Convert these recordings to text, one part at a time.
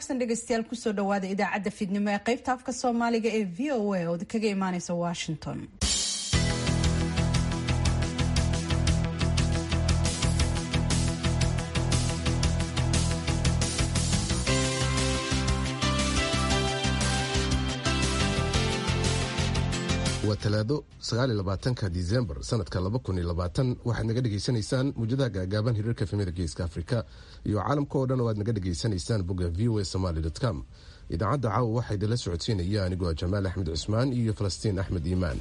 wanaagsan dhegeystayaal kusoo dhawaada idaacadda fiidnimo ee qaybta afka soomaaliga ee v o a oo kaga imaaneysa washington waa talaado sagaaliyolabaatanka disembar sanadka laba kun iyo labaatan waxaad naga dhegaysanaysaan muujadaha gaagaaban hiriirka efemida geeska afrika iyo caalamka oo dhan oo aad naga dhegaysanaysaan bogga v o a somaly com idaacadda caawa waxaa idinla socodsiinaya anigoo jamaal axmed cusmaan iyo falastiin axmed iimaan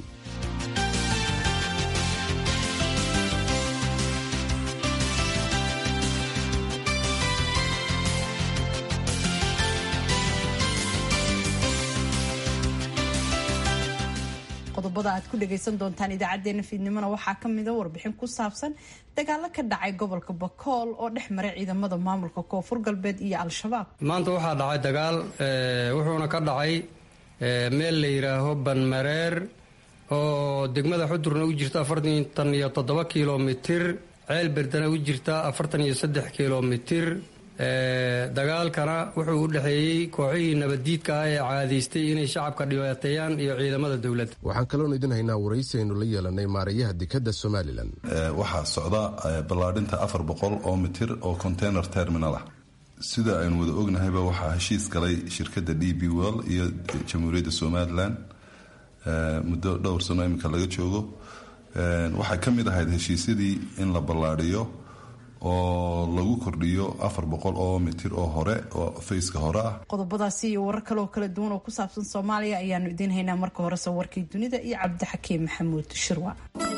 qodobada aad ku dhagaysan doontaan idaacadeena fiidnimona waxaa kamida warbixin ku saabsan dagaalo ka dhacay gobolka bakool oo dhex maray ciidamada maamulka koonfur galbeed iyo al-shabaab maanta waxaa dhacay dagaal wuxuuna ka dhacay meel la yidhaaho banmareer oo degmada xudurna u jirta afartan iyo toddoba kilomitir ceel berdana u jirta afartan iyo saddex kilomitir dagaalkana wuxuu u dhexeeyey kooxihii nabaddiidka ah ee caadaystay inay shacabka dhibaateeyaan iyo ciidamada dowladda waxaan kaloon idin haynaa waraysi aynu la yeelanay maarayaha dekadda somalilan waxaa socda ballaadhinta afar boqol oo mitir oo container terminal ah sida aynu wada ognahayba waxaa heshiis galay shirkadda d b well iyo jamhuuriyadda somalilan muddo dhowr sano iminka laga joogo waxay ka mid ahayd heshiisyadii in la ballaadhiyo oo lagu kordhiyo afar boqol oo mitir oo hore oo fayska hore ah qodobadaasi iyo warar kale oo kala duwan oo ku saabsan soomaaliya ayaanu idiin haynaa marka horese warkii dunida iyo cabdixakiim maxamuud shirwa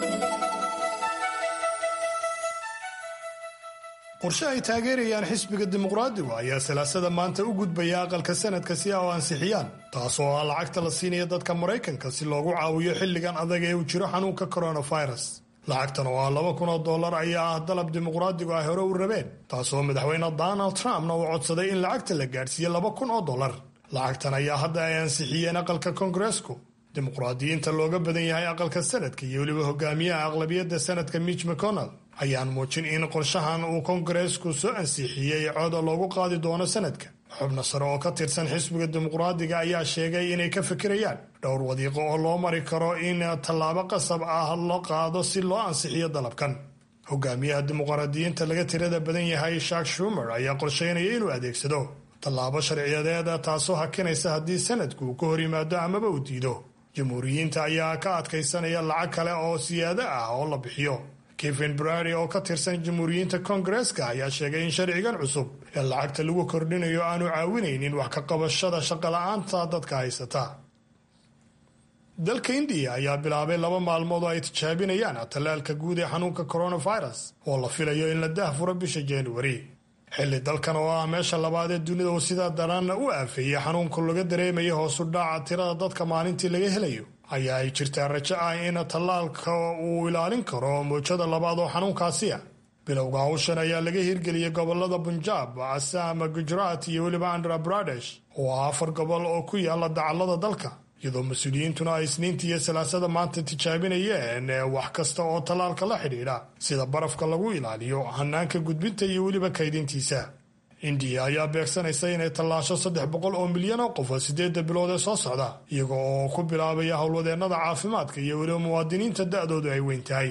qorshe ay taageerayaan xisbiga dimuqraadigu ayaa salaasada maanta u gudbaya aqalka sanadka si ay u ansixiyaan taasoo ah lacagta la siinaya dadka maraykanka si loogu caawiyo xilligan adag ee uu jiro xanuunka coronavirus lacagtan oo ah laba kun oo dollar ayaa ah dalab dimuqraadigu ay hore u rabeen taasoo madaxweyne donald trumpna uu codsaday in lacagta la gaadhsiiye laba kun oo dollar lacagtan ayaa hadda ay ansixiyeen aqalka kongareesku dimuqraadiyiinta looga badan yahay aqalka sanadka iyo weliba hogaamiyaha aqlabiyadda sanadka mitch mcconnell ayaan muujin in qorshahan uu kongareesku soo ansixiyey cooda loogu qaadi doono sanadka xubno sare oo ka tirsan xisbiga dimuqraadiga ayaa sheegay inay ka fikirayaan dhowr wadiiqo oo loo mari karo in tallaabo qasab ah la qaado si loo ansixiyo dalabkan hogaamiyaha dimuqraadiyiinta laga tirada badan yahay shak shumer ayaa qorsheynaya inuu adeegsado tallaabo sharciyadeeda taasoo hakinaysa haddii sanadku uu ka hor yimaado amaba uu diido jamhuuriyiinta ayaa ka adkaysanaya lacag kale oo siyaado ah oo la bixiyo kevin brary oo ka tirsan jamhuuriyiinta kongareeska ayaa sheegay in sharcigan cusub ee lacagta lagu kordhinayo aanu caawinaynin wax ka qabashada shaqola'aanta dadka haysata dalka indiya ayaa bilaabay laba maalmood oo ay tijaabinayaan tallaalka guud ee xanuunka coronavirus oo la filayo in la dahfuro bisha januari xilli dalkan oo ah meesha labaad ee dunida uu sidaa daranna u aafeeyey xanuunka laga dareemaya hoosu dhaaca tirada dadka maalintii laga helayo ayaa ay jirtaa rajo ah in tallaalka uu ilaalin karo muujada labaad oo xanuunkaasi ah bilowga hawshan ayaa laga hirgeliyey gobolada bunjaab asam gujarat iyo weliba andhra bradesh oo ah afar gobol oo ku yaala dacallada dalka iyadoo mas-uuliyiintuna ay isniintii iyo salaasada maanta tijaabinayeen wax kasta oo tallaalka la xidhiidha sida barafka lagu ilaaliyo hanaanka gudbinta iyo weliba kaydintiisa indiya ayaa beegsanaysa inay tallaasho saddex boqol oo milyan oo qof sideedda bilood ee soo socda iyaga oo ku bilaabaya howlwadeennada caafimaadka iyo weliba muwaadiniinta da-doodu ay weyn tahay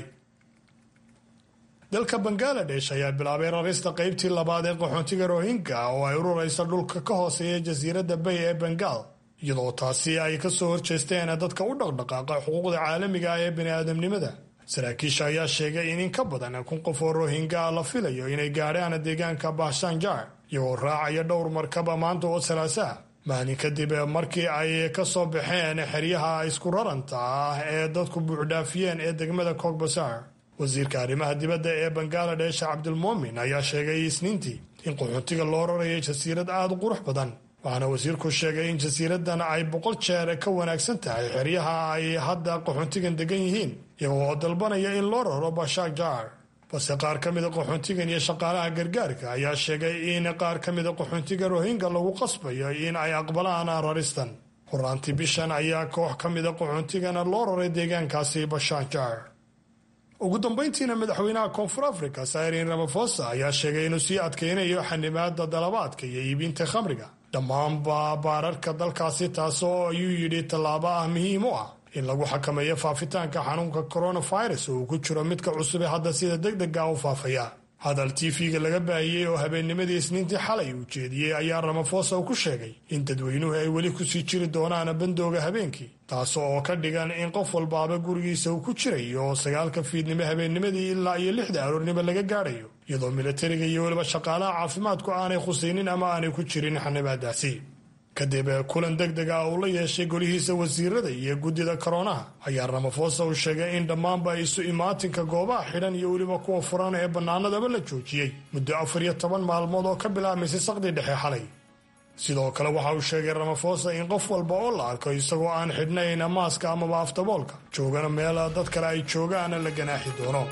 dalka bangaladesh ayaa bilaabay rarista qaybtii labaad ee qaxoontiga rohingya oo ay ururaysa dhulka ka hooseeya jasiiradda bay ee bengal iyadoo taasi ay ka soo horjeesteen dadka u dhaqdhaqaaqa xuquuqda caalamiga ah ee bini'aadamnimada saraakiisha ayaa sheegay in in ka badan kun qof oo rohingya la filayo inay gaadhaan deegaanka bahshanjar iyagoo raacaya dhowr markaba maanta oo salaasaha maalin kadib markii ay ka soo baxeen xeryaha isku raranta ah ee dadku buuxdhaafiyeen ee degmada kogbasar wasiirka arrimaha dibadda ee bangaladesh cabdilmuumin ayaa sheegay isniintii in qaxoontiga loo rarayay jasiirad aada u qurux badan waxaana wasiirku sheegay in jasiiradan ay boqol jeer ka wanaagsan tahay xeryaha ay hadda qaxoontigan degan yihiin iyagoo dalbanaya in loo raro bashak jar balse qaar ka mida qaxoontigan iyo shaqaalaha gargaarka ayaa sheegay in qaar ka mida qaxoontiga rohingya lagu qasbayo in ay aqbalaan raristan horaantii bishan ayaa koox ka mida qaxoontigana loo raray deegaankaasi bashak jar ugu dambayntiina madaxweynaha koonfur africa sairin ramafosa ayaa sheegay inuu sii adkaynayo xanimaada dalabaadka iyo iibinta khamriga dhammaanba baararka dalkaasi taasoo ayuu yidhi tallaabo ah muhiim u ah in lagu xakameeyo faafitaanka xanuunka coronavirus oo uu ku jiro midka cusub ee hadda sida deg dega u faafaya hadal tv-ga laga baahiyey oo habeennimadii isniintii xalay uu jeediyey ayaa ramafosa uu ku sheegay in dadweynuhu ay weli kusii jiri doonaan bandooga habeenkii taas oo ka dhigan in qof walbaaba gurigiisa uu ku jirayo oo sagaalka fiidnimo habeennimadii ilaa iyo lixda aroornimo laga gaadhayo iyadoo milatariga iyo weliba shaqaalaha caafimaadku aanay khusaynin ama aanay ku jirin xanibaadaasi kadib kulan deg deg ah uu la yeeshay golihiisa wasiirada iyo guddida koroonaha ayaa ramafosa uu sheegay in dhammaanba isu imaatinka goobaha xidhan iyo weliba kuwa furan ee bannaanadaba la joojiyey muddo afar iyo toban maalmood oo ka bilaabmaysay saqdii dhexe xalay sidoo kale waxa uu sheegay ramafosa in qof walba oo la arko isagoo aan xidhnayn maaska amaba aftaboolka joogana meel dad kale ay joogaana la ganaaxi doono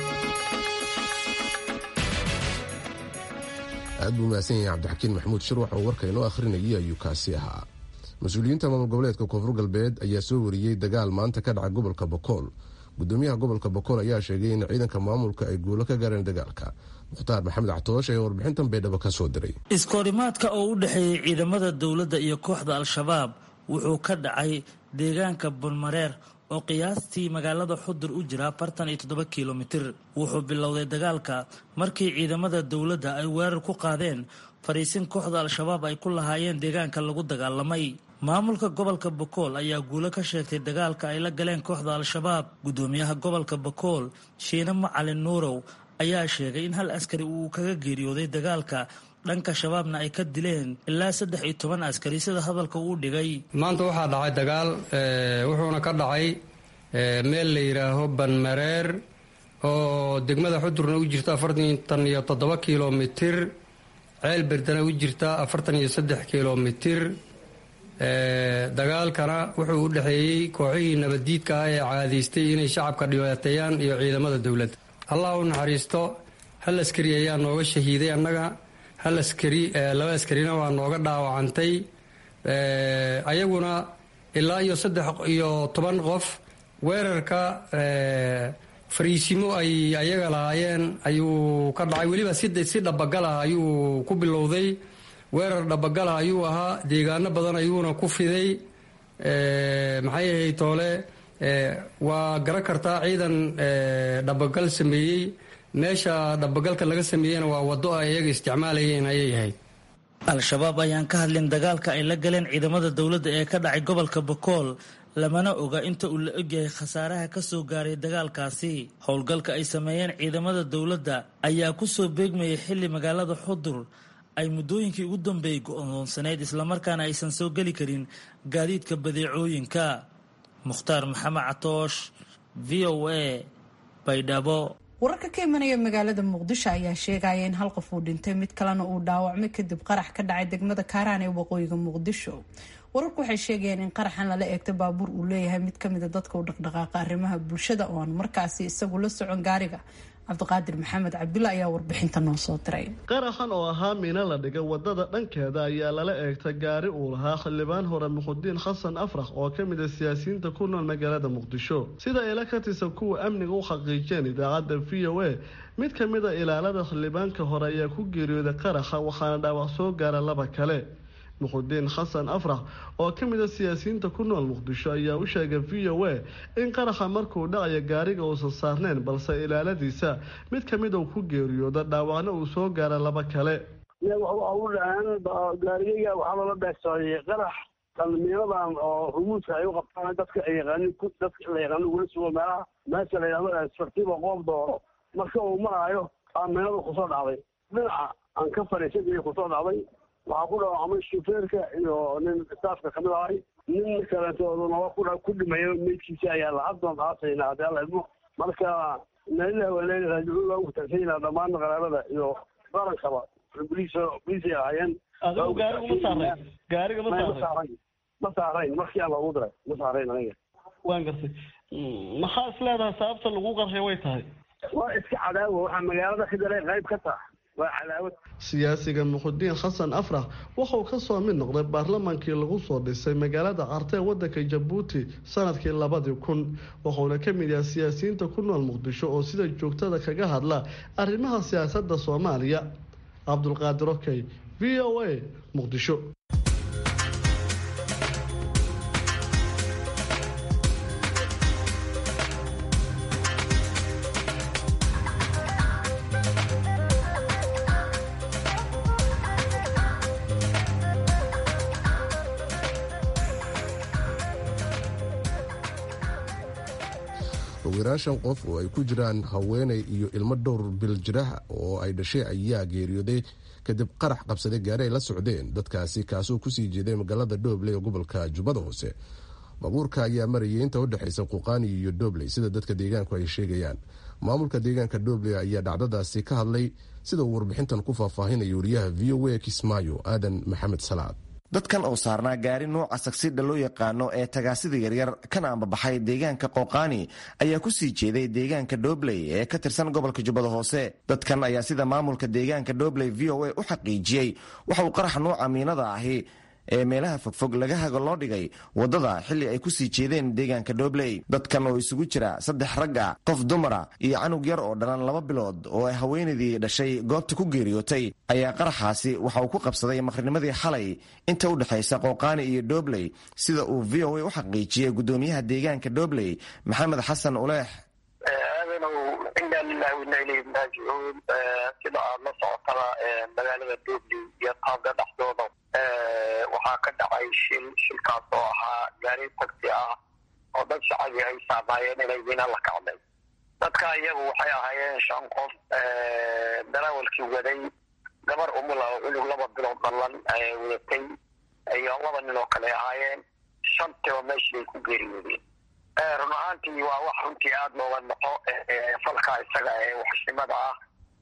aad buu mahadsan yahay cabdixakiin maxamuud shirwax oo warka inoo akhrinayay ayuu kaasi ahaa mas-uuliyiinta maamul goboleedka koonfur galbeed ayaa soo wariyey dagaal maanta ka dhaca gobolka bokool gudoomiyaha gobolka bokool ayaa sheegay in ciidanka maamulka ay guulo ka gaareen dagaalka mukhtaar maxamed catooshe ee warbixintan baydhabo ka soo diray iskoorimaadka oo u dhexeeyey ciidamada dowladda iyo kooxda al-shabaab wuxuu ka dhacay deegaanka bunmareer oo qiyaastii magaalada xudur u jira afartan iyo toddoba kilomitir wuxuu bilowday dagaalka markii ciidamada dowladda ay weerar ku qaadeen fariisin kooxda al-shabaab ay ku lahaayeen deegaanka lagu dagaalamay maamulka gobolka bokool ayaa guulo ka sheegtay dagaalka ay la galeen kooxda al-shabaab gudoomiyaha gobolka bokool shiine macalin nuurow ayaa sheegay in hal askari uu kaga geeriyooday dagaalka dhanka shabaabna ay ka dileen ilaa saddex iyo toban askari sida hadalka uu dhigay maanta waxaa dhacay dagaal wuxuuna ka dhacay meel la yidhaaho banmareer oo degmada xudurna u jirta afartan iyo toddoba kilomitir ceel berdana u jirta afartan iyo saddex kilomitir dagaalkana wuxuu u dhexeeyey kooxihii nabaddiidka ah ee caadaystay inay shacabka dhibaateeyaan iyo ciidamada dowladda allah u naxariisto hal askari ayaa nooga shahiiday annaga hal askari laba askarina waa nooga dhaawacantay ayaguna ilaa iyo saddex iyo toban qof weerarka fariisimo ay ayaga lahaayeen ayuu ka dhacay weliba si dhabagalah ayuu ku bilowday weerar dhabagalah ayuu ahaa deegaano badan ayuuna ku fiday maxay ahayd toole waa garan kartaa ciidan dhabagal sameeyey meesha dhabagalka laga sameeyeyna waa wado ay iyaga isticmaalayeen ayay ahayd al-shabaab ayaan ka hadlin dagaalka ay la galeen ciidamada dowladda ee ka dhacay gobolka bokool lamana oga inta uu la ogyahay khasaaraha ka soo gaaray dagaalkaasi howlgalka ay sameeyeen ciidamada dowladda ayaa ku soo beegmayay xilli magaalada xudur ay muddooyinkii ugu dambeeyey go-doonsanayd islamarkaana aysan soo geli karin gaadiidka badeecooyinka mukhtaar maxamed catoosh v o a baydhabo wararka ka imanaya magaalada muqdisho ayaa sheegaya in hal qof uu dhintay mid kalena uu dhaawacmay kadib qarax ka dhacay degmada kaaraan ee waqooyiga muqdisho wararku waxay sheegayeen in qaraxan lala eegta baabuur uu leeyahay mid kamida dadka u dhaqdhaqaaqa arrimaha bulshada oo aan markaasi isagu la socon gaariga cabdiqaadir maxamed cabdulla ayaa warbixinta noo soo diray qaraxan oo ahaa miino la dhigay wadada dhankeeda ayaa lala eegtay gaari uu lahaa xildhibaan hore muxudiin xasan afrax oo ka mid a siyaasiyiinta ku nool magaalada muqdisho sida ila ka tirsan kuwa amniga u xaqiijeen idaacadda v o a mid ka mid a ilaalada xildhibaanka hore ayaa ku geeriyooday qaraxa waxaana dhaawac soo gaara laba kale muxudiin xasan afrax oo ka mid a siyaasiyiinta ku nool muqdisho ayaa u sheegay v o a in qaraxa markuu dhacayo gaariga uusan saarneyn balse ilaaladiisa mid ka mid uu ku geeriyooda dhaawacna uu soo gaara laba kale u dhaceen gaarigayga waxaa loola beegsaday qarax qalmiinadan oo rumuudka ay u qabtaan dadka ay yaqaanin dadka la yaqaano ugula sugo meelaha meesha la yidhahdo asfartiba qoob dooro marka uu maraayo aaminadu kusoo dhacday dhinaca aan ka fadhiisan kusoo dhacday waxaa ku dhaawacmay shufeerka iyo nin staafka kamid ahay nin kaleetooduna waa ku dhimayo meydkiisa ayaa lacagdoon aasayna haddii alla idmo marka meelilah waleeli raajicuun waa ugu tagsanyna dhammaan qaraabada iyo qarankaba boliis boliisay ahaayeen adigu gaariga ma saarayn gaariga ma saarayn ma saarayn markii aan loogu diray ma saarayn aniga waan gartay maxaa is leedahay sababta lagu qarxay way tahay waa iska cadaawa waxaa magaalada ka daray qayb ka taha waa cadaawad siyaasiga muxudiin xasan afrax wuxuu ka soo mid noqday baarlamaankii lagu soo dhisay magaalada carte ee wadanka jabuuti sanadkii labadii kun wuxuuna ka mid yahay siyaasiyiinta ku nool muqdisho oo sida joogtada kaga hadla arrimaha siyaasadda soomaaliya cabdulqaadir okey v o a muqdisho yaraan shan qof oo ay ku jiraan haweenay iyo ilmo dhowr bil jiraha oo ay dhashay ayaa geeriyooday kadib qarax qabsaday gaari ay la socdeen dadkaasi kaasoo kusii jeeday magaalada dhobley ee gobolka jubbada hoose baabuurka ayaa marayay inta u dhexaysa quqaani iyo dhobley sida dadka deegaanku ay sheegayaan maamulka deegaanka dhobley ayaa dhacdadaasi ka hadlay sida uu warbixintan ku faahfaahinaya wariyaha v o a kismaayo aadan maxamed salaad dadkan oo saarnaa gaari nuuca sagsidha loo yaqaano ee tagaasida yaryar kana ambabaxay deegaanka qooqaani ayaa ku sii jeeday deegaanka dhobley ee ka tirsan gobolka jubbada hoose dadkan ayaa sida maamulka deegaanka dhobley v o a u xaqiijiyey waxa uu qarax nuuca miinada ahi ee meelaha fogfog laga hago loo dhigay waddada xilli ay ku sii jeedeen deegaanka dhobley dadkan oo isugu jira saddex rag ah qof dumara iyo canug yar oo dhalan laba bilood oo ay haweenaydii dhashay goobta ku geeriyootay ayaa qaraxaasi waxa uu ku qabsaday maqrinimadii xalay inta u dhexaysa qooqaani iyo dhobley sida uu v o a u xaqiijiyey guddoomiyaha deegaanka dhobley maxamed xasan uleex aadanow inaa lilahi wainaa ilayhi raajicuun sida aad la socotaba magaalada dhobley iyo taabga dhexdooda waxaa ka dhacay shil shilkaas oo ahaa gaari tagsi ah oo dad shacabii ay saamaayeen inay mina la kacday dadka iyagu waxay ahaayeen shan qof darawalkii waday gabar umula oo cunug laba bilood dallan wadatay iyo laba nin oo kale ahaayeen shantiba meeshii bay ku geeriyoodeen run ahaantii waa wax runtii aada looga noqo falka isaga ee waxshnimada ah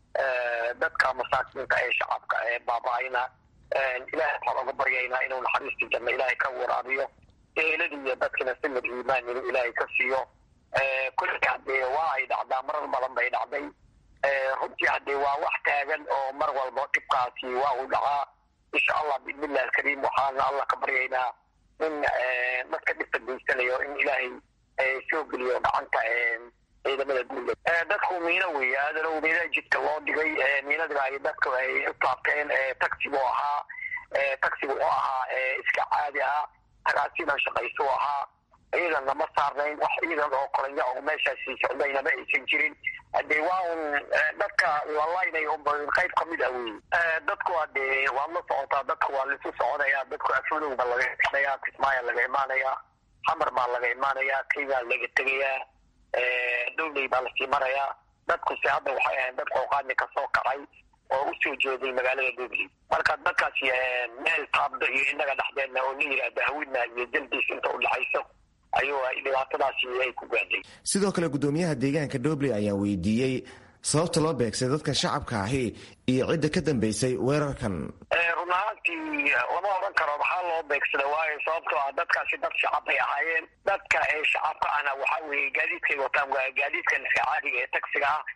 dadka masaakiinka ee shacabka ee baaba-ayna ilahay waxaan oga baryaynaa inuu naxariistii janno ilaahay ka waraabiyo eeladii iyo dadkina samir iimaan inuu ilaahay ka siiyo kulli haddee waa ay dhacdaa marar badan bay dhacday runtii haddee waa wax taagan oo mar walba dhibkaasi waa uu dhacaa insha allah biidnillahi alkariim waxaana allah ka baryaynaa in dadka dhibka geysanayo in ilaahay soo geliyo gacanta ciidamada dowlad dadku miino weeye aadanow miina jidka loo dhigay miinadiba ay dadku ay u taabteen taxigu ahaa taxigu oo ahaa iska caadi ah tagaasidan shaqayso ahaa ciidan lama saarnayn wax ciidan oo koranya oo meeshaasi socdayna ma aysan jirin hadee waa un dadka lalaynay un qayb kamid ah wey dadku hadee waad la socotaa dadku waa laisu soconaya dadku afulog ba laga imanaya kismaayo laga imaanaya xamar baa laga imaanaya kenya laga tegayaa dowley baa lasii marayaa dadkuse hadda waxay ahayn dad qooqaani kasoo kacay oo usoo jeeday magaalada dowley marka dadkaasi meel taabda iyo inaga dhexdeedna oo la yidhaahda hawina iyo jaldiis inta udhexayso ayuu dhibaatadaasi ay ku gaadhay sidoo kale guddoomiyaha deegaanka dhobley ayaa weydiiyey sababta loo beegsay dadka shacabka ahi iyo cidda ka dambeysay weerarkan run ahaantii lama odhan karo maxaa loo beegsada waayo sababtoo ah dadkaasi dad shacab bay ahaayeen dadka ee shacabka ahna waxaa weeye gaadiidkay wataan waa gaadiidkan iska caadiga ee tagsiga ah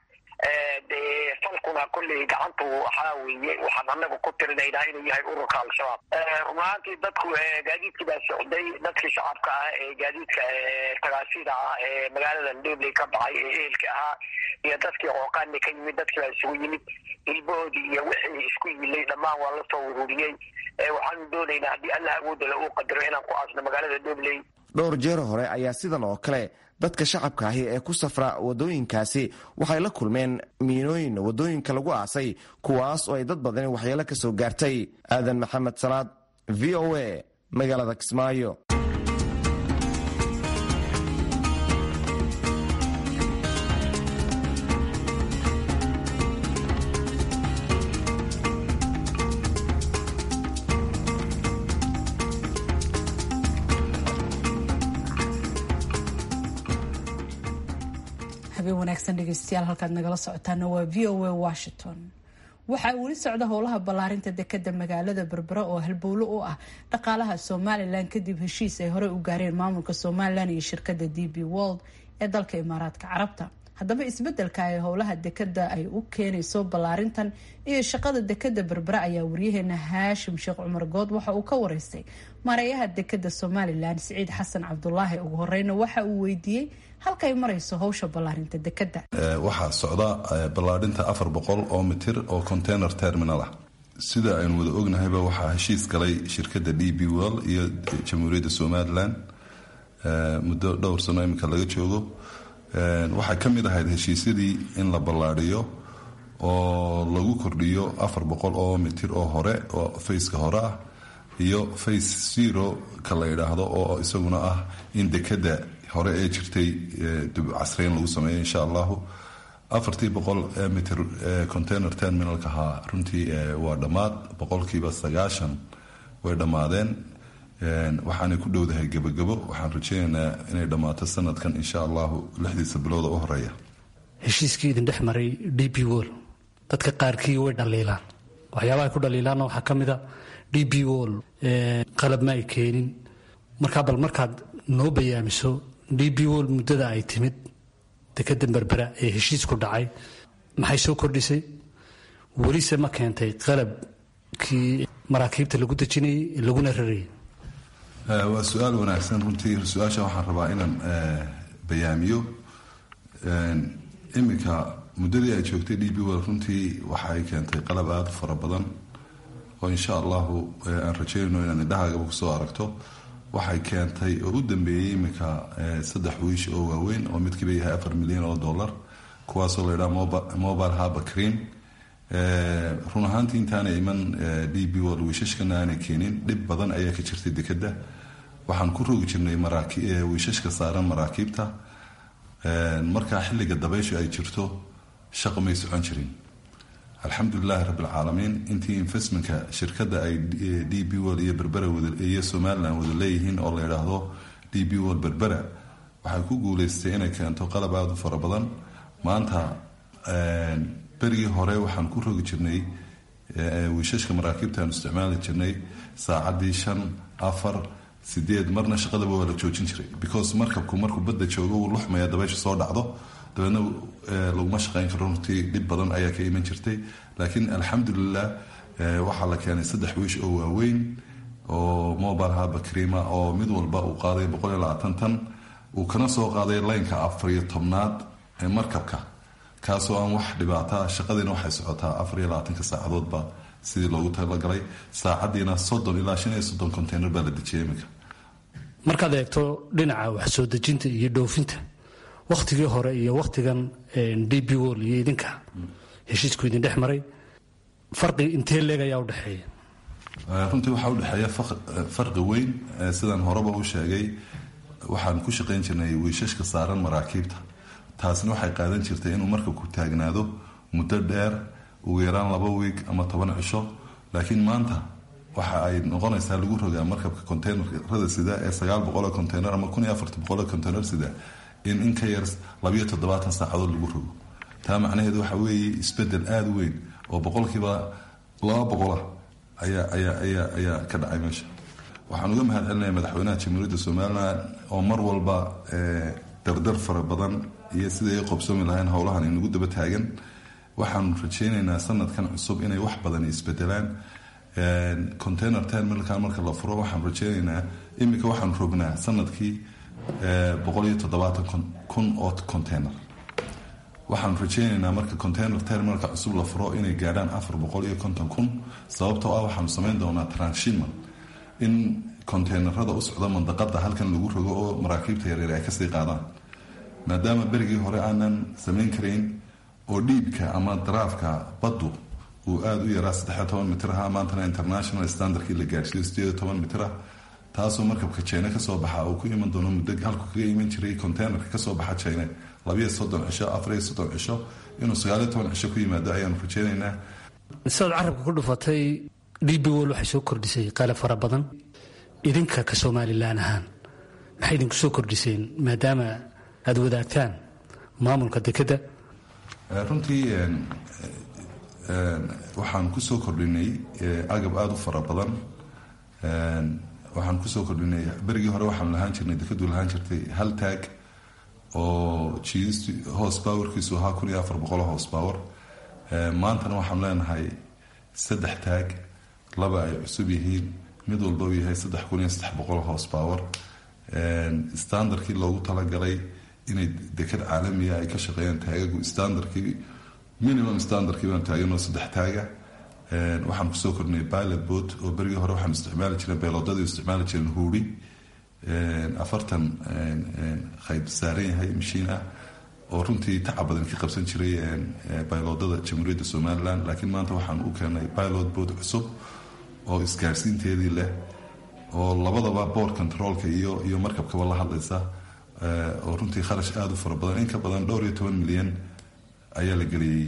dee falkuna kolley gacantu waxaa weeye waxaan anagu ku tirinaynaa inuu yahay ururka al-shabaab run ahaantii dadku gaadiidkii baa socday dadkii shacabka ah ee gaadiidka tagaasida ah ee magaaladan dhobley ka baxay ee ehelka ahaa iyo dadkii qooqaani ka yimid dadkii baa isugu yimid hilbahoodii iyo wixii isku yilay dhammaan waa lasoo ururiyey waxaanu doonaynaa haddii allah awoodala uu qadaro inaan ku aasno magaalada dhobley dhowr jeer hore ayaa sidan oo kale dadka shacabka ahi ee ku safra waddooyinkaasi waxay la kulmeen miinooyin waddooyinka lagu aasay kuwaas oo ay dad badani waxyeelo ka soo gaartay aadan maxamed salaad v o a magaalada kismaayo wanaagsan dhegeystayaal halkaad nagala socotaana waa v o a washington waxaa weli socda howlaha ballaarinta dekada magaalada berbera oo halbowlo u ah dhaqaalaha somalilan kadib heshiis ay horey u gaareen maamulka somalilan iyo shirkada d b world ee dalka imaaraadka carabta haddaba isbedelka ay howlaha dekada ay u keenayso ballaarintan iyo shaqada dekada berbera ayaa waryaheena haashim sheekh cumar good waxa uu ka wareystay mareeyaha dekada somalilan siciid xasan cabdulaahi ugu horeyna waxa uu weydiiyey halkay marayso howsha ballaarinta dekada waxaa socda ballaadhinta afar boqol oo mitir oo container terminal ah sida aynu wada ognahayba waxaa heshiis galay shirkadda d b well iyo jamhuuriyadda somalilan muddo dhowr sano iminka laga joogo waxay ka mid ahayd heshiisyadii in la ballaadhiyo oo lagu kordhiyo afar boqol oo mitir oo hore oo faceka hore ah iyo face zero ka la yidhaahdo oo isaguna ah in dekada hore ee jirtay dib casreyn lagu sameeyo insha allahu afartii boqol mitir container terminalka ahaa runtii waa dhammaad boqolkiiba sagaashan way dhammaadeen waxaanay ku dhowdahay gebagabo waxaan rajeynaynaa inay dhammaato sanadkan insha allahu lixdiisa bilooda u horeeya heshiiskii idin dhex maray d b wol dadka qaarkii way dhaliilaan waxyaabaha ku dhaliilaanna waxaa ka mid a d b wol qalab ma ay keenin markaa bal markaad noo bayaamiso d b wol muddada ay timid dekada berbera ee heshiisku dhacay maxay soo kordhisay welise ma keentay qalabkii maraakiibta lagu dejinayay laguna rarayay waa su-aal wanaagsan runtii su-aasha waxaan rabaa inaan bayaamiyo iminka muddadii ay joogtay d b wol runtii waxa ay keentay qalab aada u fara badan oo insha allahu aan rajeynayno inaan indhahaagaba kusoo aragto waxay keentay oo u dambeeyey iminka saddex wiish oo waaweyn oo midkiiba yahay afar milyan oo dollar kuwaasoo la ydhaha mobile haba cream run ahaantii intaana iman d b wol wiishashkana aanay keenin dhib badan ayaa ka jirtay dekeda waxaan ku rogi jirnay wiishashka saaran maraakiibta markaa xilliga dabayshu ay jirto shaqa may socon jirin alxamdulilahi rabbilcaalamiin intii investmentka shirkadda ay d b wol iyo berbera iyo somalilan wada leeyihiin oo la yidhaahdo d b wol berbera waxay ku guuleystay inay keento qalab aada u fara badan maanta berigii hore waxaan ku rogi jirnay wiishashka maraakiibta aan isticmaali jirnay saacadii shan afar sideed marna shaqadaba waa la joojin jiray because markabku markuu badda joogo wuu luxmaya dabaysha soo dhacdo dabeedna laguma shaqeyn karo runtii dhib badan ayaa ka iman jirtay laakiin alxamdulilah waxaa la keenay saddex wiish oo waaweyn oo mobile haba crima oo mid walba uu qaaday boqol iyo labaatan tan uu kana soo qaaday laynka afar iyo tobnaad ee markabka kaasoo aan wax dhibaata shaqadiina waxay socotaa afar iyo labaatanka saacadoodba sidii loogu talagalay saacadiina soddon ilaa shan iyo soddon container baa la dejiyay iminka markaad eegto dhinaca wax soo dejinta iyo dhoofinta wakhtigii hore iyo wakhtigan d b wol iyo idinka heshiisku idin dhex maray farqi intee leeg ayaa udhexeeya runtii waxaa udhexeeya farqi weyn sidaan horeba u sheegay waxaan ku shaqayn jirnay wiishashka saaran maraakiibta taasina waxay qaadan jirtay inuu markabku taagnaado muddo dheer ugu yaraan laba wiig ama toban cisho laakiin maanta waxa ay noqonaysaa lagu rogaa markabka conteynerada sida ee sagaal boqoloo container ama kun iyo afartan boqoloo container sida in in ka yar labayo toddobaatan saacadood lagu rogo taa macnaheedu waxa weeye isbedel aada weyn oo boqolkiiba laba boqolah ayaa ayaa ayaa ayaa ka dhacay meesha waxaan uga mahad celinaya madaxweynaha jamhuuriyadda somalilan oo mar walba dardar fara badan iyo siday ay qobsoomi lahayn howlahan inagu daba taagan waxaanu rajeynaynaa sanadkan cusub inay wax badan isbedelaan container terminalkan marka la furo waxaan rajeynaynaa iminka waxaanu rognaa sanadkii boqol iyo toddobaatan kun oo container waxaanu rajeynaynaa marka container terminalka cusub la furo inay gaadhaan afar boqol iyo konton kun sababtoo ah waxaanu samayn doonaa transshipment in conteynerada u socda mandaqada halkan lagu rogo oo maraakiibta yaryar ay kasii qaadaan maadaama berigii hore aanan samayn karayn oo dhiibka ama daraafka baddu uu aada u yaraa saddexiyo toban mitir aha maantana international standardkii la gaadhsiiyo sideed toban mitir ah taasoo markabka jina kasoo baxa uu ku iman doono muddo halku kaga iman jiray conteynerka kasoo baxa jina labayo soddon cisho afariyo soddon cisho inuu sagaaliyo toban cisho ku yimaado ayaanu rajeynaynaa sidaad carabka ku dhufatay d b wol waxay soo kordhisay qalab fara badan idinka ka somalilan ahaan maxay idinku soo kordhiseen maadaama aada wadaagtaan maamulka dekeda runtii waxaan kusoo kordhinay agab aada u fara badan waxaan kusoo kordhinay berigii hore waxaan lahaan jirnay dekadu lahaan jirtay hal taag oo jiist hoos powerkiisu ahaa kun iyo afar boqol hoos power maantana waxaan leenahay saddex taag laba ay cusub yihiin mid walba uu yahay saddex kun iyo saddex boqol hoos power standardkii loogu talagalay inay dekad caalamiya ay ka shaqeeyaan taagagu standardkii minimum standardkii baan taaganoo saddex taaga waxaan kusoo kordhinay pilot boat oo berigii hore waxaan isticmaali jireen beeloodadii isticmaali jireen huuri afartan qayb saaran yahay mashiin ah oo runtii tacab badan ka qabsan jiray bayloodada jamhuuriyadda somalilan laakiin maanta waxaan u keenay pilot boat cusub oo isgaarsiinteedii leh oo labadaba board controlka iyo iyo markabkaba la hadlaysa oo runtii kharash aada u fara badan in ka badan dhowr iyo toban milyan ayaa la geliyey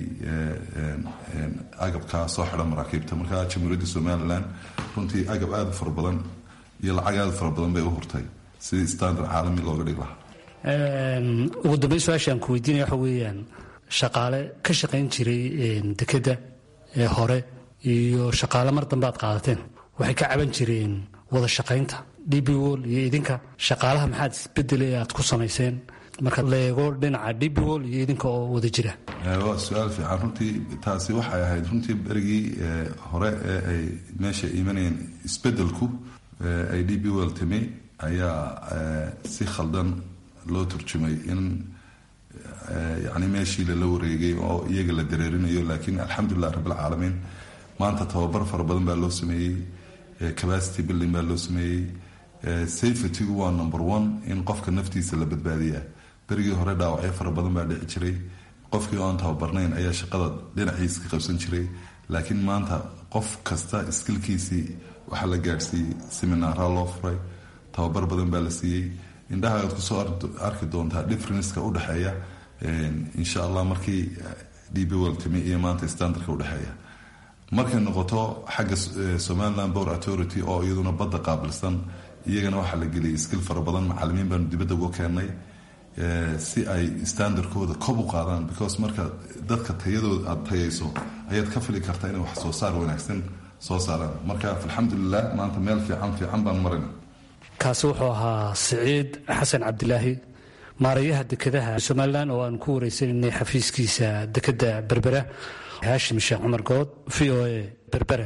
agabka soo xidha maraakiibta markaa jamhuuriyadda somalilan runtii agab aada u fara badan iyo lacag aada u fara badan bay u hurtay sidii standard caalami looga dhig lahaa ugu dambeyn su-aasha aan ku weydiinaya waxa weeyaan shaqaale ka shaqayn jiray dekedda ee hore iyo shaqaale mar dambe aad qaadateen waxay ka caban jireen wada shaqaynta d b wol iyo idinka shaqaalaha maxaad isbedele aad ku samayseen marka leego dhinaca d b wol iyo idinka oo wada jira waa su-aal fiican runtii taasi waxay ahayd runtii berigii hore ee ay meesha imanayeen isbedelku ay d b wol timi ayaa si khaldan loo turjumay in yani meeshii lala wareegay oo iyaga la dareerinayo laakiin alxamdulilah rabbilcaalamiin maanta tababar fara badan baa loo sameeyey capacity building baa loo sameeyey safetygu waa number one in qofka naftiisa la badbaadiyaa berigii hore dhaawacyo fara badan baa dhici jiray qofkii oo aan tababarnayn ayaa shaqada dhinaciisa ka qabsan jiray laakiin maanta qof kasta iskilkiisii waxaa la gaadhsiiyey seminaara loo furay tababar badan baa la siiyey indhaha aad kusoo arki doontaa differenceka udhexeeya insha allah markii d b wol timi iyo maanta standardka udhexeeya markay noqoto xagga somaliland bor authority oo iyaduna badda qaabilsan iyagana waxaa la geliyay skill fara badan macalimiin baanu dibadda uga keennay si ay standardkooda kob u qaadaan because marka dadka tayadooda aada tayayso ayaad ka fili kartaa inay wax soo saar wanaagsan soo saaraan marka alxamdulilah maanta meel fiican fiican baan marayna kaasi wuxuu ahaa siciid xasan cabdilaahi maarayaha dekedaha somalilan oo aan ku wareysananay xafiiskiisa dekedda berbera haashim sheekh cumar good v o a berbera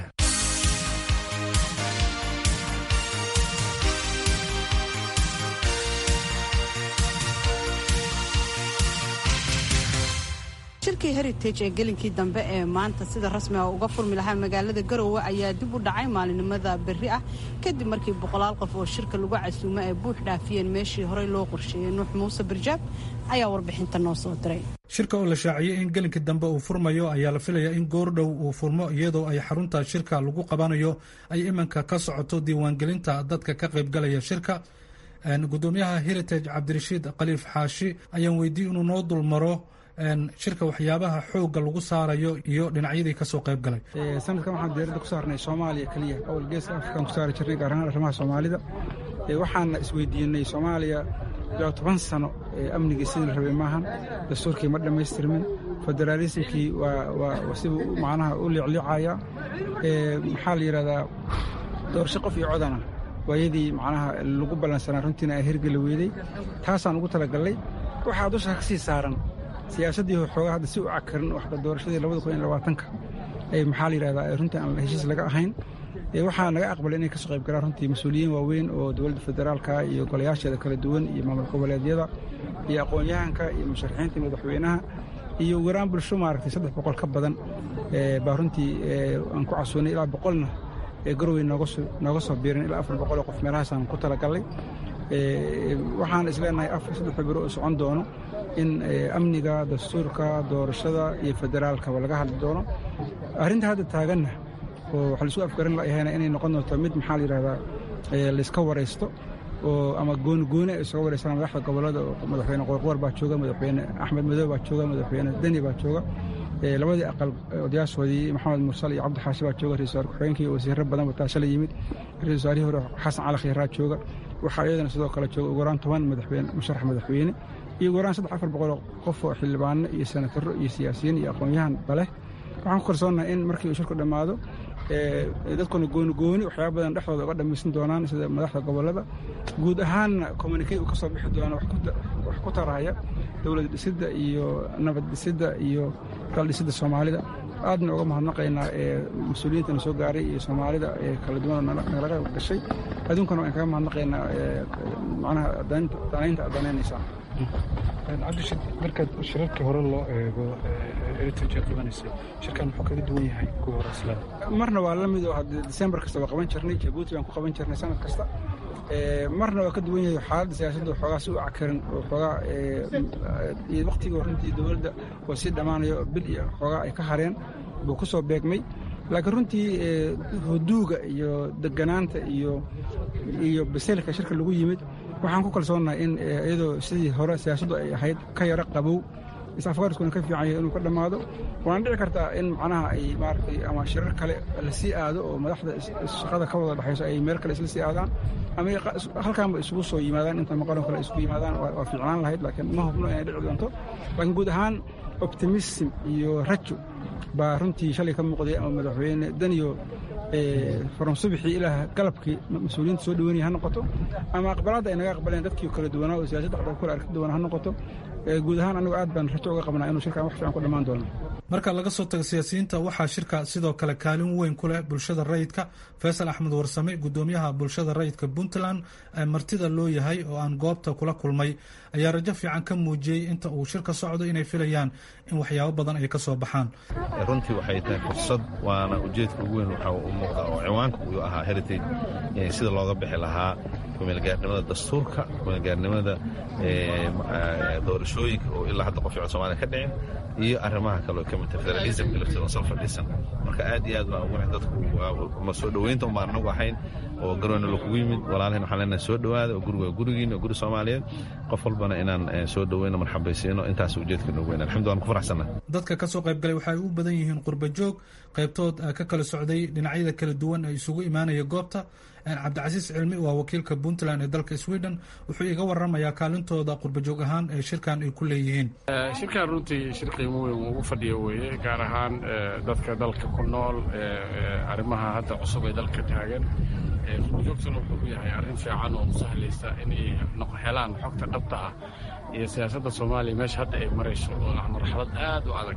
shirkii heritage ee gelinkii dambe ee maanta sida rasmiga uga furmi lahaa magaalada garowe ayaa dib u dhacay maalinimada berri ah kadib markii boqolaal qof oo shirka lagu casuumo ay buux dhaafiyeen meeshii horey loo qorsheeyey nuux muuse birjaab ayaa warbixinta noo soo diray shirka oo la shaaciyey in gelinkii dambe uu furmayo ayaa la filayaa in goordhow uu furmo iyadoo ay xarunta shirka lagu qabanayo ay iminka ka socoto diiwaangelinta dadka ka qaybgalaya shirka gudoomiyaha heritage cabdirashiid khaliif xaashi ayaan weydiiyey inuu noo dulmaro shirka waxyaabaha xoogga lagu saarayo iyo dhinacyadii kasoo qayb galay sanadkan waxaan diyaaradda ku saarnay soomaaliya keliya awal geeska afrikaan ku saari jirnay gaar ahaan arrimaha soomaalida waxaana isweydiinay soomaaliya ilaa toban sano amnigii sidii la rabay maahan dastuurkii ma dhammaystirmin federaalismkii waa sibuu macnaha u liicliicaya maxaa la yidhahdaa doorasho qof iyo codana waayadii macnaha lagu ballansanaa runtiina ay hergeli weeday taasaan ugu talagallay waxaa dusha ka sii saaran siyaasaddii xoogaa hadda si u cakarin waxda doorashadii labada kun iyo labaatanka ee maxaa la yidhahdaa runtii aan heshiis laga ahayn waxaa naga aqbalay inay kasoo qayb galaan runtii mas-uuliyiin waaweyn oo dowladda federaalka iyo golayaasheeda kala duwan iyo maamul goboleedyada iyo aqoon-yahanka iyo musharaxiinta madaxweynaha iyo waraan bulsho maaragtay saddex boqol ka badan baa runtii aan ku casuunay ilaa boqolna ee garowey nooga soo biirin ilaa afar boqol oo qof meelahaasaan ku talagallay waxaan isleenahay afar saddex biro oo socon doono in amniga dastuurka doorashada iyo federaalkaba laga hadli doono arrinta hadda taaganna oo waxa laisku afgaran layahayna inay noqon doonto mid maxaa la yidhahdaa layska waraysto oo ama gooni gooni ay isaga waraystaan madaxda gobollada madaxweyne qorqoor baa jooga madaxweyne axmed madow baa jooga madaxweyne deni baa jooga labadii aqal odayaashoodii maxamed mursal iyo cabdi xaashi baa jooga ra-isul wasaar ku-xigeenkii wasiirro badan wataasho la yimid ra-isul wasaarihii hore xasan cali khayraa jooga waxaa iyadana sidoo kale jooga ugu yaraan toban madaxweyne musharax madaxweyne iyo ugu yaraan saddex afar boqoloo qof oo xildhibaano iyo senataro iyo siyaasiyiin iyo aqoon-yahan baleh waxaan ku kalsoonahay in markii uu shirku dhammaado dadkuna gooni gooni waxyaaba badan dhexdooda uga dhammaysan doonaan sida madaxda gobollada guud ahaanna communikey uu ka soo bixi doono wax ku taraya dowlad dhisidda iyo nabad dhisidda iyo dal dhisidda soomaalida aadna uga mahadnaqaynaa ee mas-uuliyiintana soo gaaray iyo soomaalida ee kala duwan nagala gashay adduunkana waan kaga mahadnaqaynaa macnaha danaynta aad danaynaysaa cabdishid markaad shirarkii hore loo eego heritage qabanaysay shirkan muxuu kaga duwan yahay kuwa hore isla marna waa la mid oo hadde december kasta waa qaban jirnay jabuuti baan ku qaban jirnay sanad kasta marna waa ka duwan yahay xaaladda siyaasadda xoogaa si u cakarin oo xoogaa iyo waqtigii runtii dowladda oo sii dhammaanayo bil iyo xoogaa ay ka hareen buu ku soo beegmay laakiin runtii huduuga iyo deganaanta iyo iyo baselka shirka lagu yimid waxaan ku kalsoonahay in iyadoo sidii hore siyaasaddu ay ahayd ka yaro qabow is-afgaariskuna ka fiican yahay inuu ka dhammaado waana dhici kartaa in macnaha ay maaragtay ama shirar kale la sii aado oo madaxda shaqada ka wada dhexayso ay meel kale isla sii aadaan ama halkaanba isugu soo yimaadaan inta maqaloo kale isugu yimaadaan waa fiicnaan lahayd laakiin ma hubno inay dhici doonto laakiin guud ahaan optimism iyo rajo baa runtii shalay ka muuqday ama madaxweyne daniyo from subixii ilaa galabkii mas-uuliyiinta soo dhaweynaya ha noqoto ama aqbalaadda ay naga aqbaleen dadkii kala duwanaa oo siyaasadda dhexdooda kula aragti duwana ha noqoto guud ahaan anigu aad baan rajo uga qabnaa inuu shirkan wax fiican ku dhammaan doono marka laga soo tago siyaasiyiinta waxaa shirka sidoo kale kaalin weyn ku leh bulshada rayidka faysal axmed warsame gudoomiyaha bulshada rayidka puntland ee martida loo yahay oo aan goobta kula kulmay ayaa rajo fiican ka muujiyey inta uu shirka socdo inay filayaan in waxyaabo badan ay ka soo baxaan runtii waxay tahay fursad waana ujeedka ugu weyn waxaa u muuqda oo ciwaanka uu ahaa heritage sida looga bixi lahaa kumeelgaarnimada dastuurka kumeelgaarnimada doorashooyinka oo ilaa hadda qof somaaliya ka dhicin iyo arrimaha kale oo ka mid tahay federalismka lafteeda sal fadhiisan marka aad iyo aad baan ugu dadku ma soo dhoweynta umbaan anagu ahayn oo garoona lakugu yimid walaalahin waxaan leenahay soo dhowaada oo guriga gurigiina oo guri soomaaliyeed qof walbana inaan soo dhoweyno marxabaysiino intaas ujeedka noogu weyn alxamdu waan ku faraxsannahay dadka ka soo qaybgalay waxay u badan yihiin qurba joog qaybtood ka kala socday dhinacyada kala duwan ee isugu imaanaya goobta cabdicasiis cilmi waa wakiilka puntland ee dalka sweden wuxuu iga waramayaa kaalintooda qurbajoog ahaan ee shirkan ay ku leeyihiin shirkan runtii shir qiimo weyn ugu fadhiyo weeye gaar ahaan dadka dalka ku nool arrimaha hadda cusub ee dalka taagan qurbajoogtuna wuxuu u yahay arrin fiican oo sahlaysa inay helaan xogta dhabta ah iyo siyaasadda soomaaliya meesha hadda ay marayso oo ah marxalad aad u adag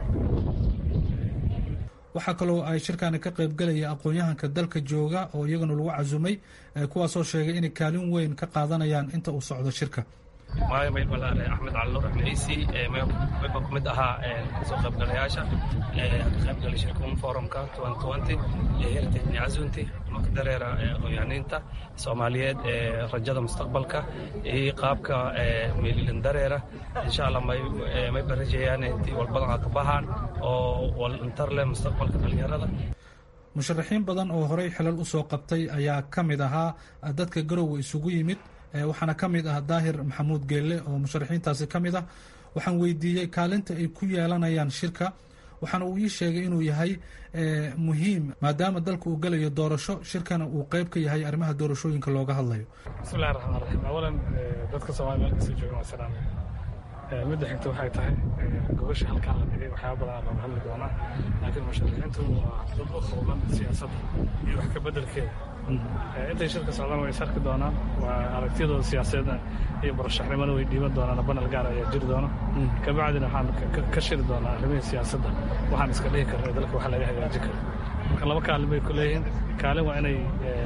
waxaa kaloo ay shirkaani ka qaybgalaya aqoon-yahanka dalka jooga oo iyagana lagu casumay kuwaasoo sheegay inay kaalin weyn ka qaadanayaan inta uu socdo shirka maayo mayl balaale axmed cali nuur axmedciisi mayba ku mid ahaa soo qaybgalayaasha ka qaybgalay shirkun forumka heritage cazunti maka dareera aqoonyahaniinta soomaaliyeed ee rajada mustaqbalka iyo qaabka meelilan dareera insha allah mayba rajayaan intii walbadan ka baxaan oo walintar leh mustaqbalka dhalinyarada musharaxiin badan oo horey xilal usoo qabtay ayaa ka mid ahaa dadka garowe isugu yimid waxaana ka mid ah daahir maxamuud geelle oo musharaxiintaasi ka mid ah waxaan weydiiyey kaalinta ay ku yeelanayaan shirka waxaana uu ii sheegay inuu yahay muhiim maadaama dalka uu gelayo doorasho shirkana uu qeyb ka yahay arrimaha doorashooyinka looga hadlayo bismillahi raxmaan raxiim awalan dadka soomaliya meel kasta joogan waa salaamay midda xigta waxay tahay gobasha halkaan la dhigay waxyaaba badan looga hadli doonaa laakiin musharaxiintu waa dad u howlan siyaasadda iyo wax ka beddelkeeda intay shirka socdaan way is arki doonaan waa aragtiyadooda siyaasadeedna iyo murashaxnimona way dhiiban doonaan banal gaar ayaa jiri doona kabacdina waxaan ka shiri doonaa arrimihii siyaasadda waxaan iska dhihi karna dalka waxa laga hagaajin karo marka laba kaalin bay ku leeyihiin kaalin waa inay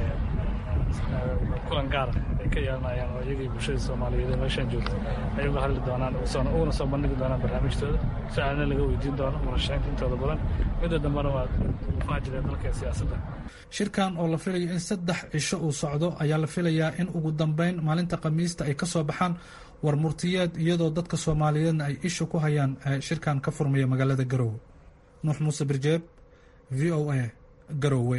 kulan gaara ay ka yeelanayaan oo iyagii bulshada soomaaliyeed ee meeshaan joogta ay uga hadli doonaan uguna soo bandhigi doonaan barnaamijtooda su-aalna laga weydiin doono murashaxiinta intooda badan midda dambena waa faajiree dalka ee siyaasadda shirkan oo la filayo in saddex cisho uu socdo ayaa la filayaa in ugu dambeyn maalinta khamiista ay ka soo baxaan war murtiyeed iyadoo dadka soomaaliyeedna ay isha ku hayaan shirkan ka furmaya magaalada garowe nuux muuse birjeeb v o a garowe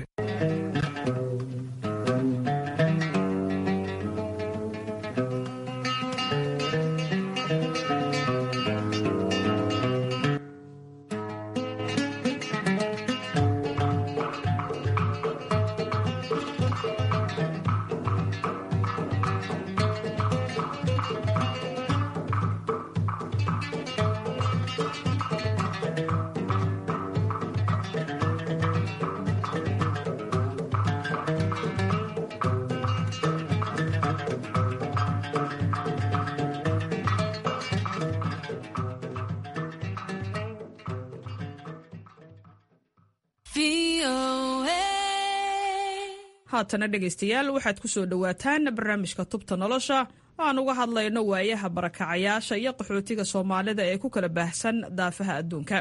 haatana dhegaystayaal waxaad ku soo dhowaataan barnaamijka tubta nolosha oo aan uga hadlayno waayaha barakacayaasha iyo qaxootiga soomaalida ee ku kala baahsan daafaha adduunka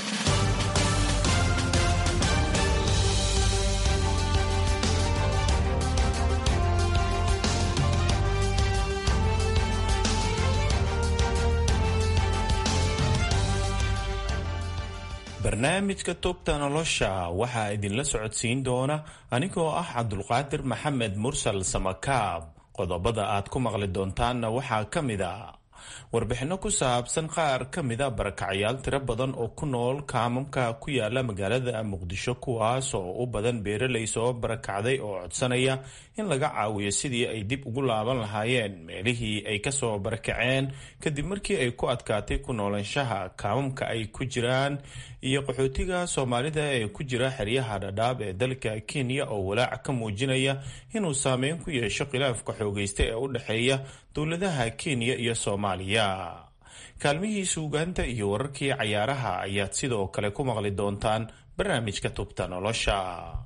barnaamijka tubta nolosha waxaa idinla socodsiin doona anigoo ah cabdulqaadir maxamed mursal samakaab qodobada aad ku maqli doontaanna waxaa ka mid a warbixinno ku saabsan qaar ka mida barakacyaal tiro badan oo ku nool kaamamka ku yaala magaalada muqdisho kuwaas oo u badan beeraley soo barakacday oo codsanaya in laga caawiyo sidii ay dib ugu laaban lahaayeen meelihii ay kasoo barakaceen kadib markii ay ku adkaatay ku noolaanshaha kaamamka ay ku jiraan iyo qaxootiga soomaalida ee ku jira xeryaha dhadhaab ee dalka kenya oo walaac ka muujinaya inuu saameyn ku yeesho khilaafka xoogaysta ee u dhexeeya dowladaha kenya iyo soomaaliya kaalmihii suugaanta iyo wararkii cayaaraha ayaad sidoo kale ku maqli doontaan barnaamijka tubta nolosha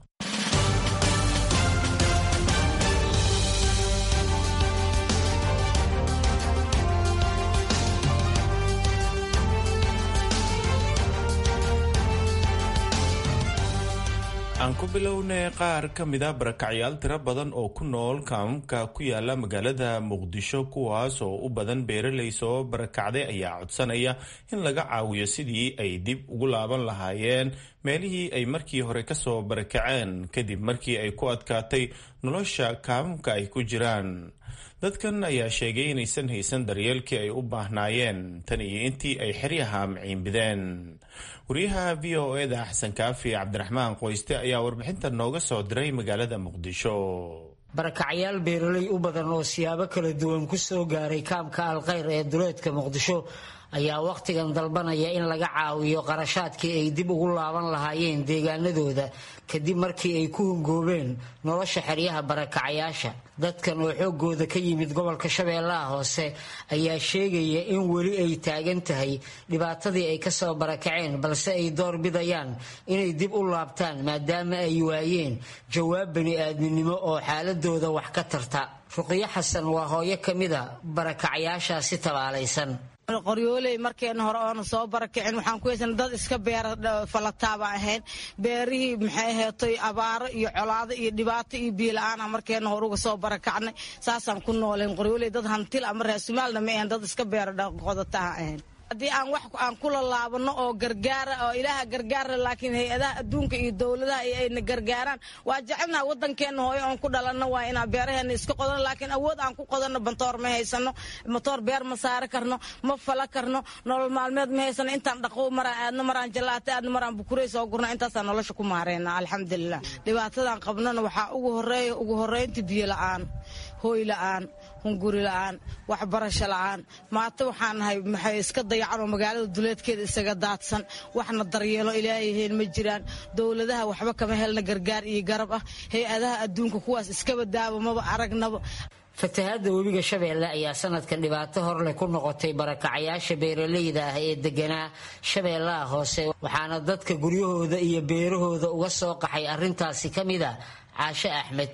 aan ku bilownay qaar ka mida barakacyaal tiro badan oo ku nool kaamamka ku yaala magaalada muqdisho kuwaas oo u badan beeraley soo barakacday ayaa codsanaya in laga caawiyo sidii ay dib ugu laaban lahaayeen meelihii ay markii hore kasoo barakaceen kadib markii ay ku adkaatay nolosha kaamamka ay ku jiraan dadkan ayaa sheegay inaysan haysan daryeelkii ay u baahnaayeen tan iyo intii ay xeryaha maciinbideen wariyaha v o eda xasan kaafi cabdiraxmaan qoyste ayaa warbixinta nooga soo diray magaalada muqdisho barakacyaal beeraley u badan oo siyaabo kala duwan ku soo gaaray kaamka alkhayr ee duleedka muqdisho ayaa wakhtigan dalbanaya in laga caawiyo qarashaadkii ay dib ugu laaban lahaayeen deegaanadooda kadib markii ay ku hungoobeen nolosha xeryaha barakacayaasha dadkan oo xoogooda ka yimid gobolka shabeellaha hoose ayaa sheegaya in weli ay taagan tahay dhibaatadii ay kasoo barakaceen balse ay door bidayaan inay dib u laabtaan maadaama ay waayeen jawaab bani-aadminimo oo xaaladooda wax ka tarta ruqiyo xasan waa hooyo ka mida barakacyaashaasi tabaalaysan qoryooley markeena hore oona soo barakicin waxaan ku haysana dad iska beera falataaba ahayn beerihii maxay heetay abaaro iyo colaado iyo dhibaato iyo biila-aana markeena hore uga soo barakacnay saasaan ku nooleen qoryooley dad hantil ama raasumaalna ma ahayn dad iska beera qodataha ahayn haddii aan wax aan kula laabano oo gargaara oo ilaaha gargaara laakiin hay-adaha adduunka iyo dowladaha iyo ayna gargaaraan waa jecelnaha wadankeena hooyo oon ku dhalanno waa inaan beeraheena iska qodano laakiin awood aan ku qodanno bantoor ma haysano matoor beer ma saari karno ma fala karno nolol maalmeed ma haysano intaan dhaqo maraan aadno maraan jalaata aadno maraan bukurey soo gurna intaasaan nolosha ku maareyna alxamdulilah dhibaatadan qabnana waxaa ugu horeeya ugu horeynta biyo la-aan hooy la-aan hunguri la-aan waxbarasho la-aan maata waxaan nahay maxay iska dayacan oo magaalada duleedkeeda isaga daadsan waxna daryeelo ilaahayheen ma jiraan dowladaha waxba kama helna gargaar iyo garab ah hay-adaha adduunka kuwaas iskaba daaba maba aragnaba fatahaadda webiga shabeelle ayaa sanadkan dhibaato horleh ku noqotay barakacayaasha beeraleyda ah ee deganaa shabeellaha hoose waxaana dadka guryahooda iyo beerahooda uga soo qaxay arrintaasi ka mid a caashe axmed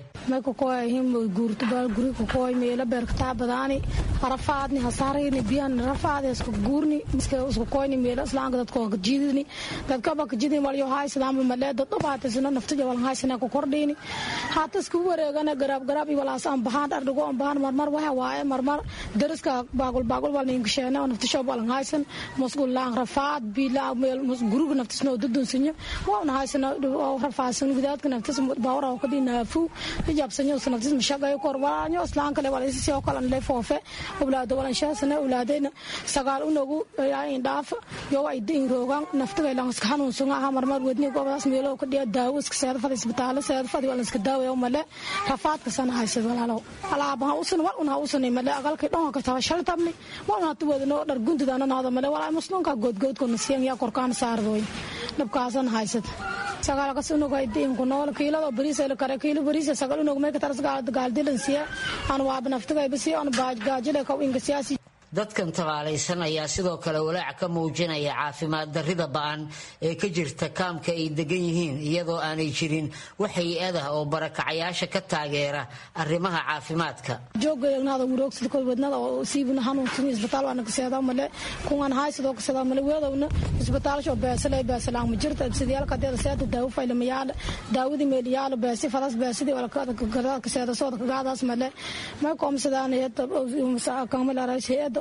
guurtaguri meelo beerkataa badaani harafaadni hasaarayni biyan rafaad isku guurni isku koyni meelo islaanka dadko kajidini dadkaba kajidini walyo haysadaama malee dad dhubaatisna naftaja walan haysana ku kordhini haata isku wareegana garaab garaab iyo walaas aan bahaan dhardhigo aan bahaan marmar waxa waaye marmar dariska baagul baagul wal ninkasheena oo naftasho walan haysan musqul laan rafaad bila meel guriga naftisna dudunsinya waana haysana rafaasan gudaadka naftis baawara ka naafu hijabsanyo sanadis mashaqayo kor walaanyo islaan kale wala isii kala le foofe owlaado walan shaasana owlaadayna sagaal unogu in dhaaf yo ay diin roogan naftiga ilan iska hanuunsan aha marmar wadni goobadaas meelo ka dhiya daawo iska seeda fadhi isbitaalo seeda fadhi wala iska daawo male rafaadka sana haysad walaalo alaabaha usan wal unha usan male agalka dhon ka tawa shal tabni wal unha tu wadno dhar gundida naada male wala muslimka godgod ko nasiyan ya korkaan saardoy dhabkaasan haysad sagaalkas unugaydiinku nool kiilado bariisayla kare kiilo bariisa sagal unug may kataras gaaldilansiya aan waaba naftigaybasi aan gaajile kaw ingasiyaasi dadkan tabaalaysan ayaa sidoo kale walaac ka muujinaya caafimaad darrida ba-an ee ka jirta kaamka ay degan yihiin iyadoo aanay jirin wax hay-adah oo barakacayaasha ka taageera arrimaha caafimaadka joogayagnaada wuroogsid koy wadnada oo siibna hanuunsan isbitaal waana kaseeda male kuwan haysidoo kaseeda male weedowna isbitaalsho beesale beesalaan ma jirta sidiyaalka deeda seeda daawo faylamayaala daawadi meeliyaala beesi fadas beesidi walakada kaseeda sooda kagaadaas male may koomsadaan hay-ada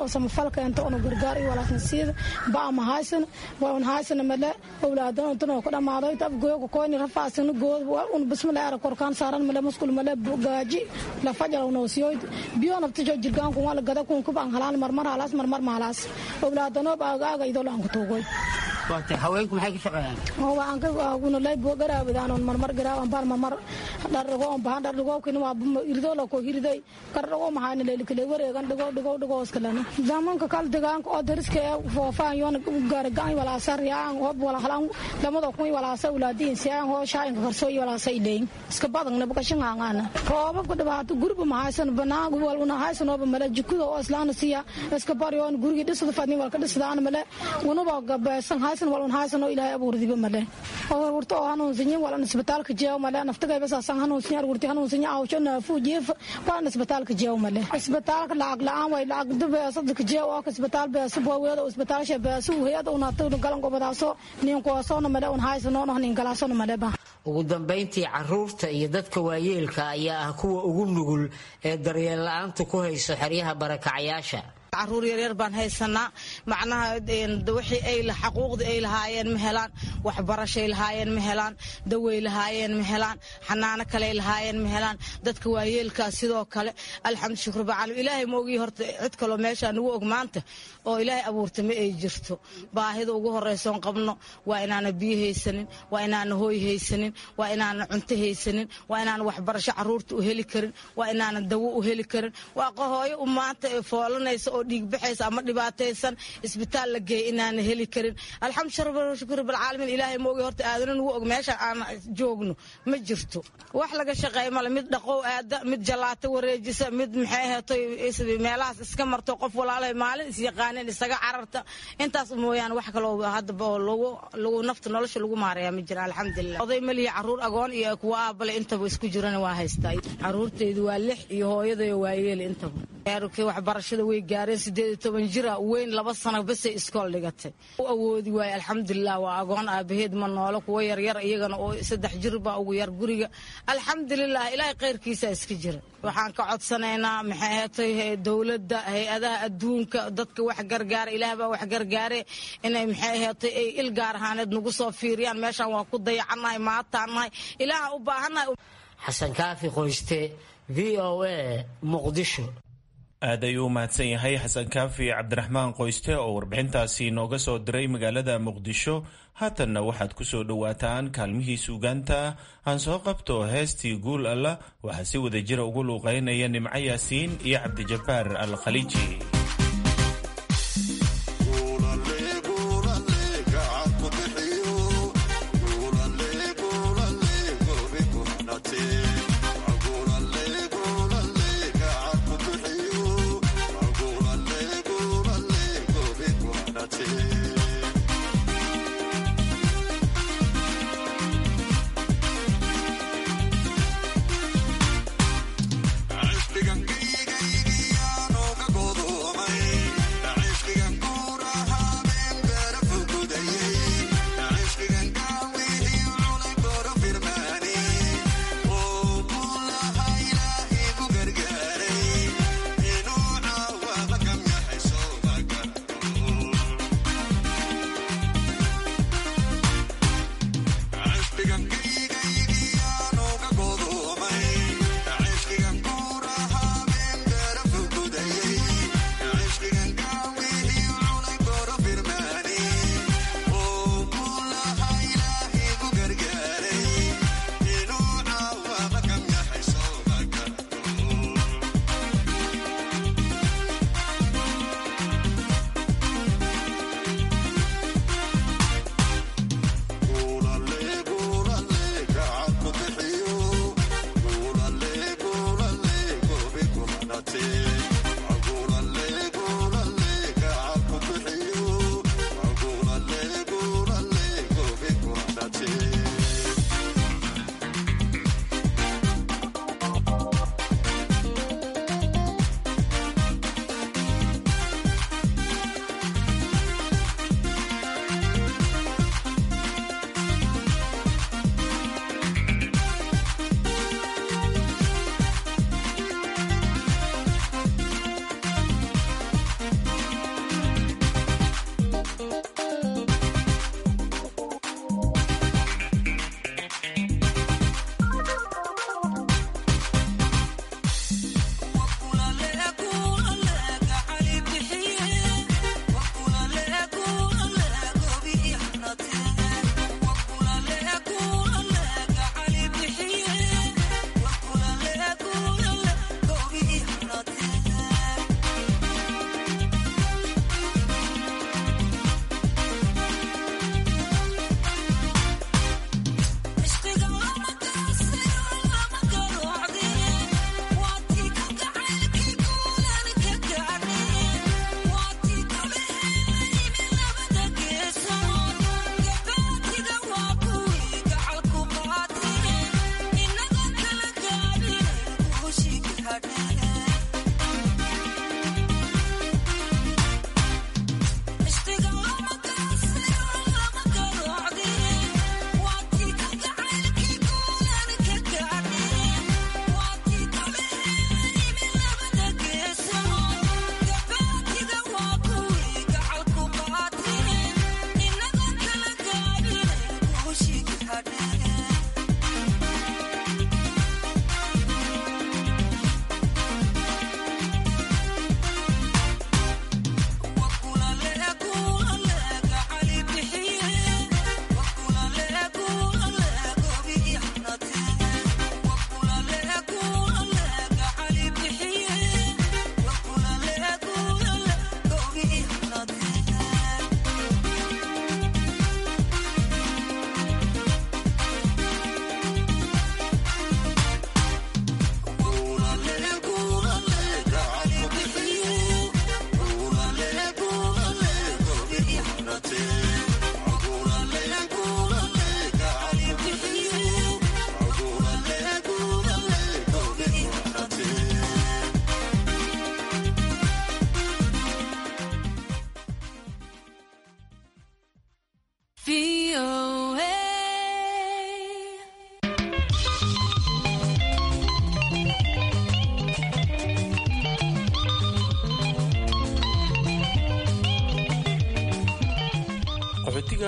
oo samafalka inta una gargaar iyo walaasna siida baa ma haysan waa un haysan male awlaadan intan ku dhamaaday tab gooyo koyni rafaasina good un bismillah ara korkaan saaran male muskul male gaaji la fajal una siyoyd biyo nafta jo jirgaan kun wala gada kun kuban halaan marmar halaas marmar mahalaas awlaadano baagaaga idoo laan ku tuugoy haweenku maxay ka shaqeeyaan waan ka kuna lay bo garaabadaan on marmar garaaban baan marmar dhargo on baan dhargo kin waa irdo la ko hirday kardhago maxaan leeli kale wareegan dhago dhago dhago iskalana zamanka kal deegaanka oo dariska foofaan yoon gaar gaan wala sariyaan oo wala halan lamada kun wala sa ulaadiin siyaan hoo shaayin karso wala sa ileyn iska badan naba kashin haangana roobab ku dhibaato gurba mahaysan banaan wal una haysan oo mala jikuda oo islaana siya iska baryoon guriga dhisada fadni wal ka dhisadaan male unaba gabaysan haysan wal un haysan oo ilaahay abuurdiba male oo warto oo hanuun sinyin wal isbitaalka jeeyo male naftaga basa san hanuun sinyin argurti hanuun sinyin awsho naafu jeef wal isbitaalka jeeyo male isbitaalka lacag la'aan way lacag dib sadka jeeyo oo isbitaal beesa boo weeda isbitaal she beesa hayada una tawna galan gobadaaso nin ko soona male un haysan oo nin galaasona male ba ugu dambayntii caruurta iyo dadka waayeelka ayaa ah kuwa ugu nugul ee daryeel la-aantu ku hayso xeryaha barakacayaasha caruur yaryar baan haysanaa macnaha wixii ay xaquuqdii ay lahaayeen ma helaan waxbarashay lahaayeen ma helaan dawey lahaayeen ma helaan xanaano kale lahaayeen ma helaan dadka waayeelkaa sidoo kale alxamdu shukr bacaalim ilaahay ma ogii horta cid kaloo meeshaa nagu og maanta oo ilaahay abuurta ma ay jirto baahida ugu horraysoon qabno waa inaana biyo haysanin waa inaana hooy haysanin waa inaana cunto haysanin waa inaana waxbarasho caruurta u heli karin waa inaana dawo u heli karin waa qahooyo u maanta foolanaysa oo dhiigbaxaysa ama dhibaataysan isbitaal la geeya inaana heli karin alxamdu shukr balcaalamiin ilaahay ma ogi horta aadana nagu og meesha aan joogno ma jirto wax laga shaqeeya male mid dhaqow aada mid jalaato wareejisa mid maxay heeto meelahaas iska marto qof walaalahay maalin isyaqaaneen isaga cararta intaas mooyaane wax kaloo haddaba oo lagu lagu nafta nolosha lagu maareeya ma jira alxamdulilah oday malihi caruur agoon iyo kuwa aabale intaba isku jirana waa haystaa caruurtaydu waa lix iyo hooyadayo waa yeeli intaba waxbarashada way gaareen sideed iyo toban jira weyn laba sano basay iskool dhigatay u awoodi waaye alxamdulilah waa agoon aabaheed ma noolo kuwa yaryar iyagana oo saddex jir baa ugu yar guriga alxamdulilah ilaahay khayrkiisa iska jira waxaan ka codsanaynaa maxay heetay dowladda hay-adaha adduunka dadka wax gargaara ilaah baa wax gargaare inay maxay heetay ay il gaar ahaaneed nagu soo fiiriyaan meeshaan waa ku dayacannahay maataannahay ilaaha u baahannahay xasan kaafi qoyste v o a muqdisho aad ayuu u mahadsan yahay xasan kaafi cabdiraxmaan qoyste oo warbixintaasi nooga soo diray magaalada muqdisho haatanna waxaad ku soo dhowaataan kaalmihii suugaanta aan soo qabto heestii guul alla waxaa si wada jira ugu luuqeynaya nimco yaasiin iyo cabdijabbaar al khaliiji Digan, digan, digan, no, que godo.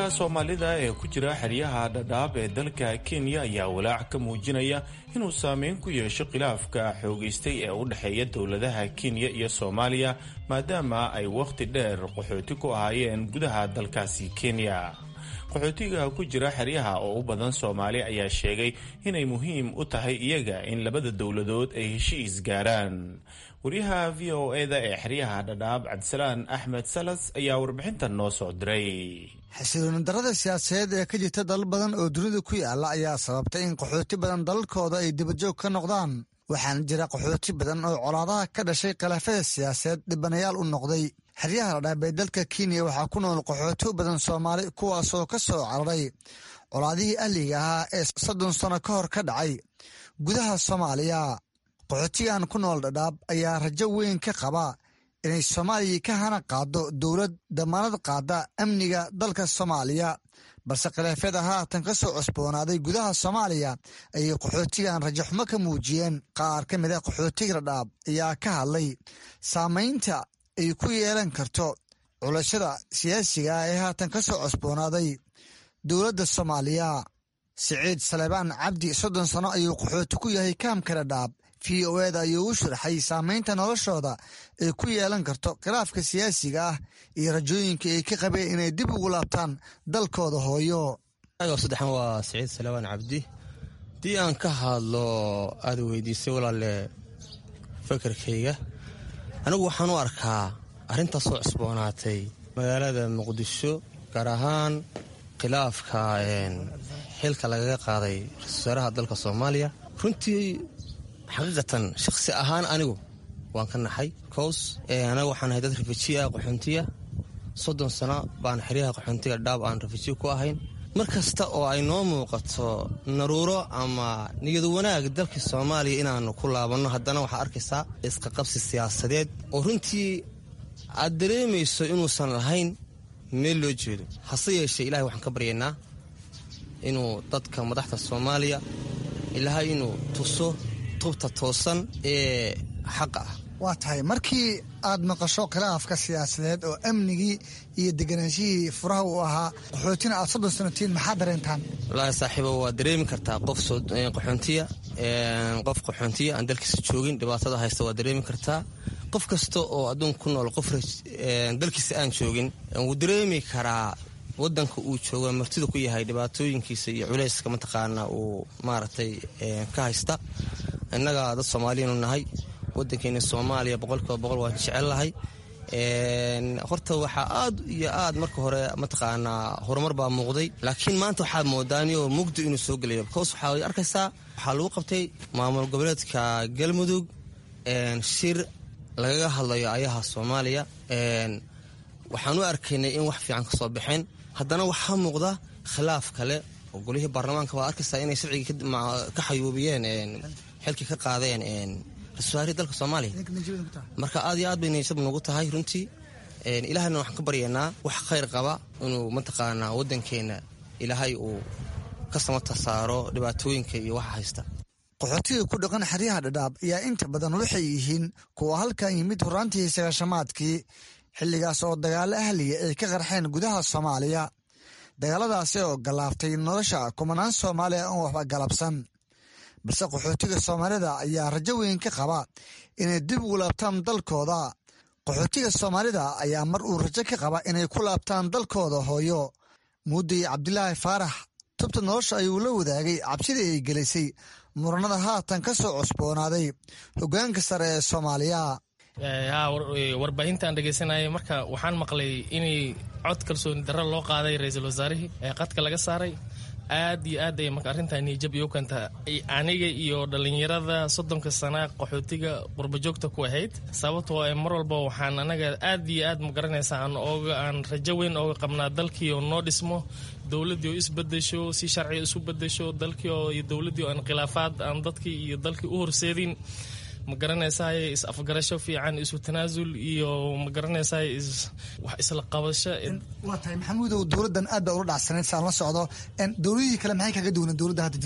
soomaalida ee ku jira xeryaha dhadhaab ee dalka kenya ayaa walaac ka muujinaya inuu saameyn ku yeesho khilaafka xoogaystay ee u dhexeeya dowladaha kenya iyo soomaaliya maadaama ay wakhti dheer qaxooti ku ahaayeen gudaha dalkaasi kenya qaxootiga ku jira xeryaha oo u badan soomaali ayaa sheegay inay muhiim u tahay iyaga in labada dowladood ay heshiis gaaraan waryaha v o eda ee xeryaha dhadhaab cabdisalaan axmed salas ayaa warbixintan noo soo diray xasilooni darada siyaasadeed ee ka jirta dalal badan oo dunida ku yaala ayaa sababtay in qaxooti badan dalalkooda ay dibajoog ka noqdaan waxaana jira qaxooti badan oo colaadaha ka dhashay khilaafada siyaasadeed dhibanayaal u noqday xeryaha dhadhaab ee dalka kenya waxaa ku nool qaxooti badan soomaali kuwaasoo ka soo cararay colaadihii ahliga ahaa ee soddon sano ka hor ka dhacay gudaha soomaaliya qaxootigan ku nool dhadhaab ayaa rajo weyn ka qaba inay soomaaliya ka hana qaado dowlad damaanad qaada amniga dalka soomaaliya balse khilaafyada haatan ka soo cusboonaaday gudaha soomaaliya ayay qaxootigan rajaxumo ka muujiyeen qaar ka mid a qaxootiga dhadhaab ayaa ka hadlay saamaynta ay ku yeelan karto culashada siyaasiga ah ee haatan ka soo cusboonaaday dowladda soomaaliya siciid saleebaan cabdi soddon sano ayuu qaxooti ku yahay kaamka dhadhaab v o eda ayuu u sharaxay saamaynta noloshooda ay ku yeelan karto khilaafka siyaasiga ah iyo rajooyinka ay ka qabeen inay dib ugu laabtaan dalkooda hooyo saddexan waa siciid salawaan cabdi haddii aan ka hadlo aada weydiisay walaale fakarkayga anigu waxaan u arkaa arrintaas soo cusboonaatay magaalada muqdisho gaar ahaan khilaafka xilka lagaga qaaday ra-isul wasaaraha dalka soomaaliya runtii xaqiiqatan shakhsi ahaan anigu waan ka naxay cows anaga waxaan ahay dad rafajiya qaxoontiya soddon sano baan xeryaha qaxoontiga dhaab aan rafajiya ku ahayn mar kasta oo ay noo muuqato naruuro ama niyadu wanaag dalkii soomaaliya inaanu ku laabanno haddana waxaa arkaysaa isqaqabsi siyaasadeed oo runtii aad dareemayso inuusan lahayn meel loo jeedo hase yeeshee ilahay waxaan ka baryaynaa inuu dadka madaxda soomaaliya ilaahay inuu tuso tubta toosan ee xaqa ah waa tahay markii aad maqasho khilaafka siyaasadeed oo amnigii iyo deganaanshihii furaha uu ahaa qaxootina aad soddon sanotiin maxaa dareentaan wallaahi saaxiibo waa dareemi kartaa qof qaxoontiya qof qaxoontiya aan dalkiisa joogin dhibaatada haysta waa dareemi kartaa qof kasta oo adduunka ku nool qof dalkiisa aan joogin wuu dareemi karaa wadanka uu joogo martida ku yahay dhibaatooyinkiisa iyo culeyska mataqaana uu maaragtay ka haysta innaga dad soomaaliyanu nahay wadankeena soomaaliya boqolkiiba boqol waan jecellahay horta waxaa aad iyo aad marka hore mataqaanaa horumar baa muuqday laakiin maanta waxaad moodaaniyoo mugdi inuu soo gelayo bcause waxaad arkaysaa waxaa lagu qabtay maamul goboleedka galmudug shir lagaga hadlayo ayaha soomaaliya waxaan u arkaynay in wax fiican kasoo baxeen haddana waxaa muuqda khilaaf kale oo golihii baarlamaanka waa arkaysaa inay sharcigii ka xayuubiyeen xilkii ka qaadeen ra-iisul dalka soomaaliya marka aad iyo aad bay niyasab nagu tahay runtii ilaahayna waxaan ka baryaynaa wax khayr qaba inuu mataqaanaa waddankeena ilaahay uu ka samata saaro dhibaatooyinka iyo waxa haysta qaxootiga ku dhaqan xeryaha dhadhaab ayaa inta badan waxay yihiin kuwa halkan yimid horaantii sagaashamaadkii xilligaas oo dagaalo ahliya ay ka qarxeen gudaha soomaaliya dagaaladaasi oo galaaftay nolosha kumanaan soomaaliya oon waxba galabsan balse qaxootiga soomaalida ayaa rajo weyn ka qaba inay dib ugu laabtaan dalkooda qaxootiga soomaalida ayaa mar uu rajo ka qaba inay ku laabtaan dalkooda hooyo muudday cabdilaahi faarax tubta nolosha ayuu la wadaagay cabsidii ay gelisay muranada haatan ka soo cusboonaaday hoggaanka sare ee soomaaliya warbaahintaan dhegeysanayay marka waxaan maqlay inay cod kalsooni darro loo qaaday ra-iisul wasaarihii ee qadka laga saaray aad iyo aad ay marka arrintaa niyajab iyo kanta aniga iyo dhallinyarada soddonka sana qaxootiga qurbajoogta ku ahayd sababtoo ee mar walba waxaan anaga aad iyo aad ma garanaysa aan ooga aan rajo weyn ooga qabnaa dalkii oo noo dhismo dowladdii oo isbedesho si sharciga isu bedesho dalkii oo iyo dowladdii oo aan khilaafaad aan dadkii iyo dalkii u horseedin ma garanaysaay is afgarasho fiican isu tanaasul iyo ma garanaysaay wax isla qabasho waa tahay maxamuudow dowladdan aad baa ula dhacsanayd saan la socdo dowladihii kale maxay kaga duwaneen dowladda hadda jirto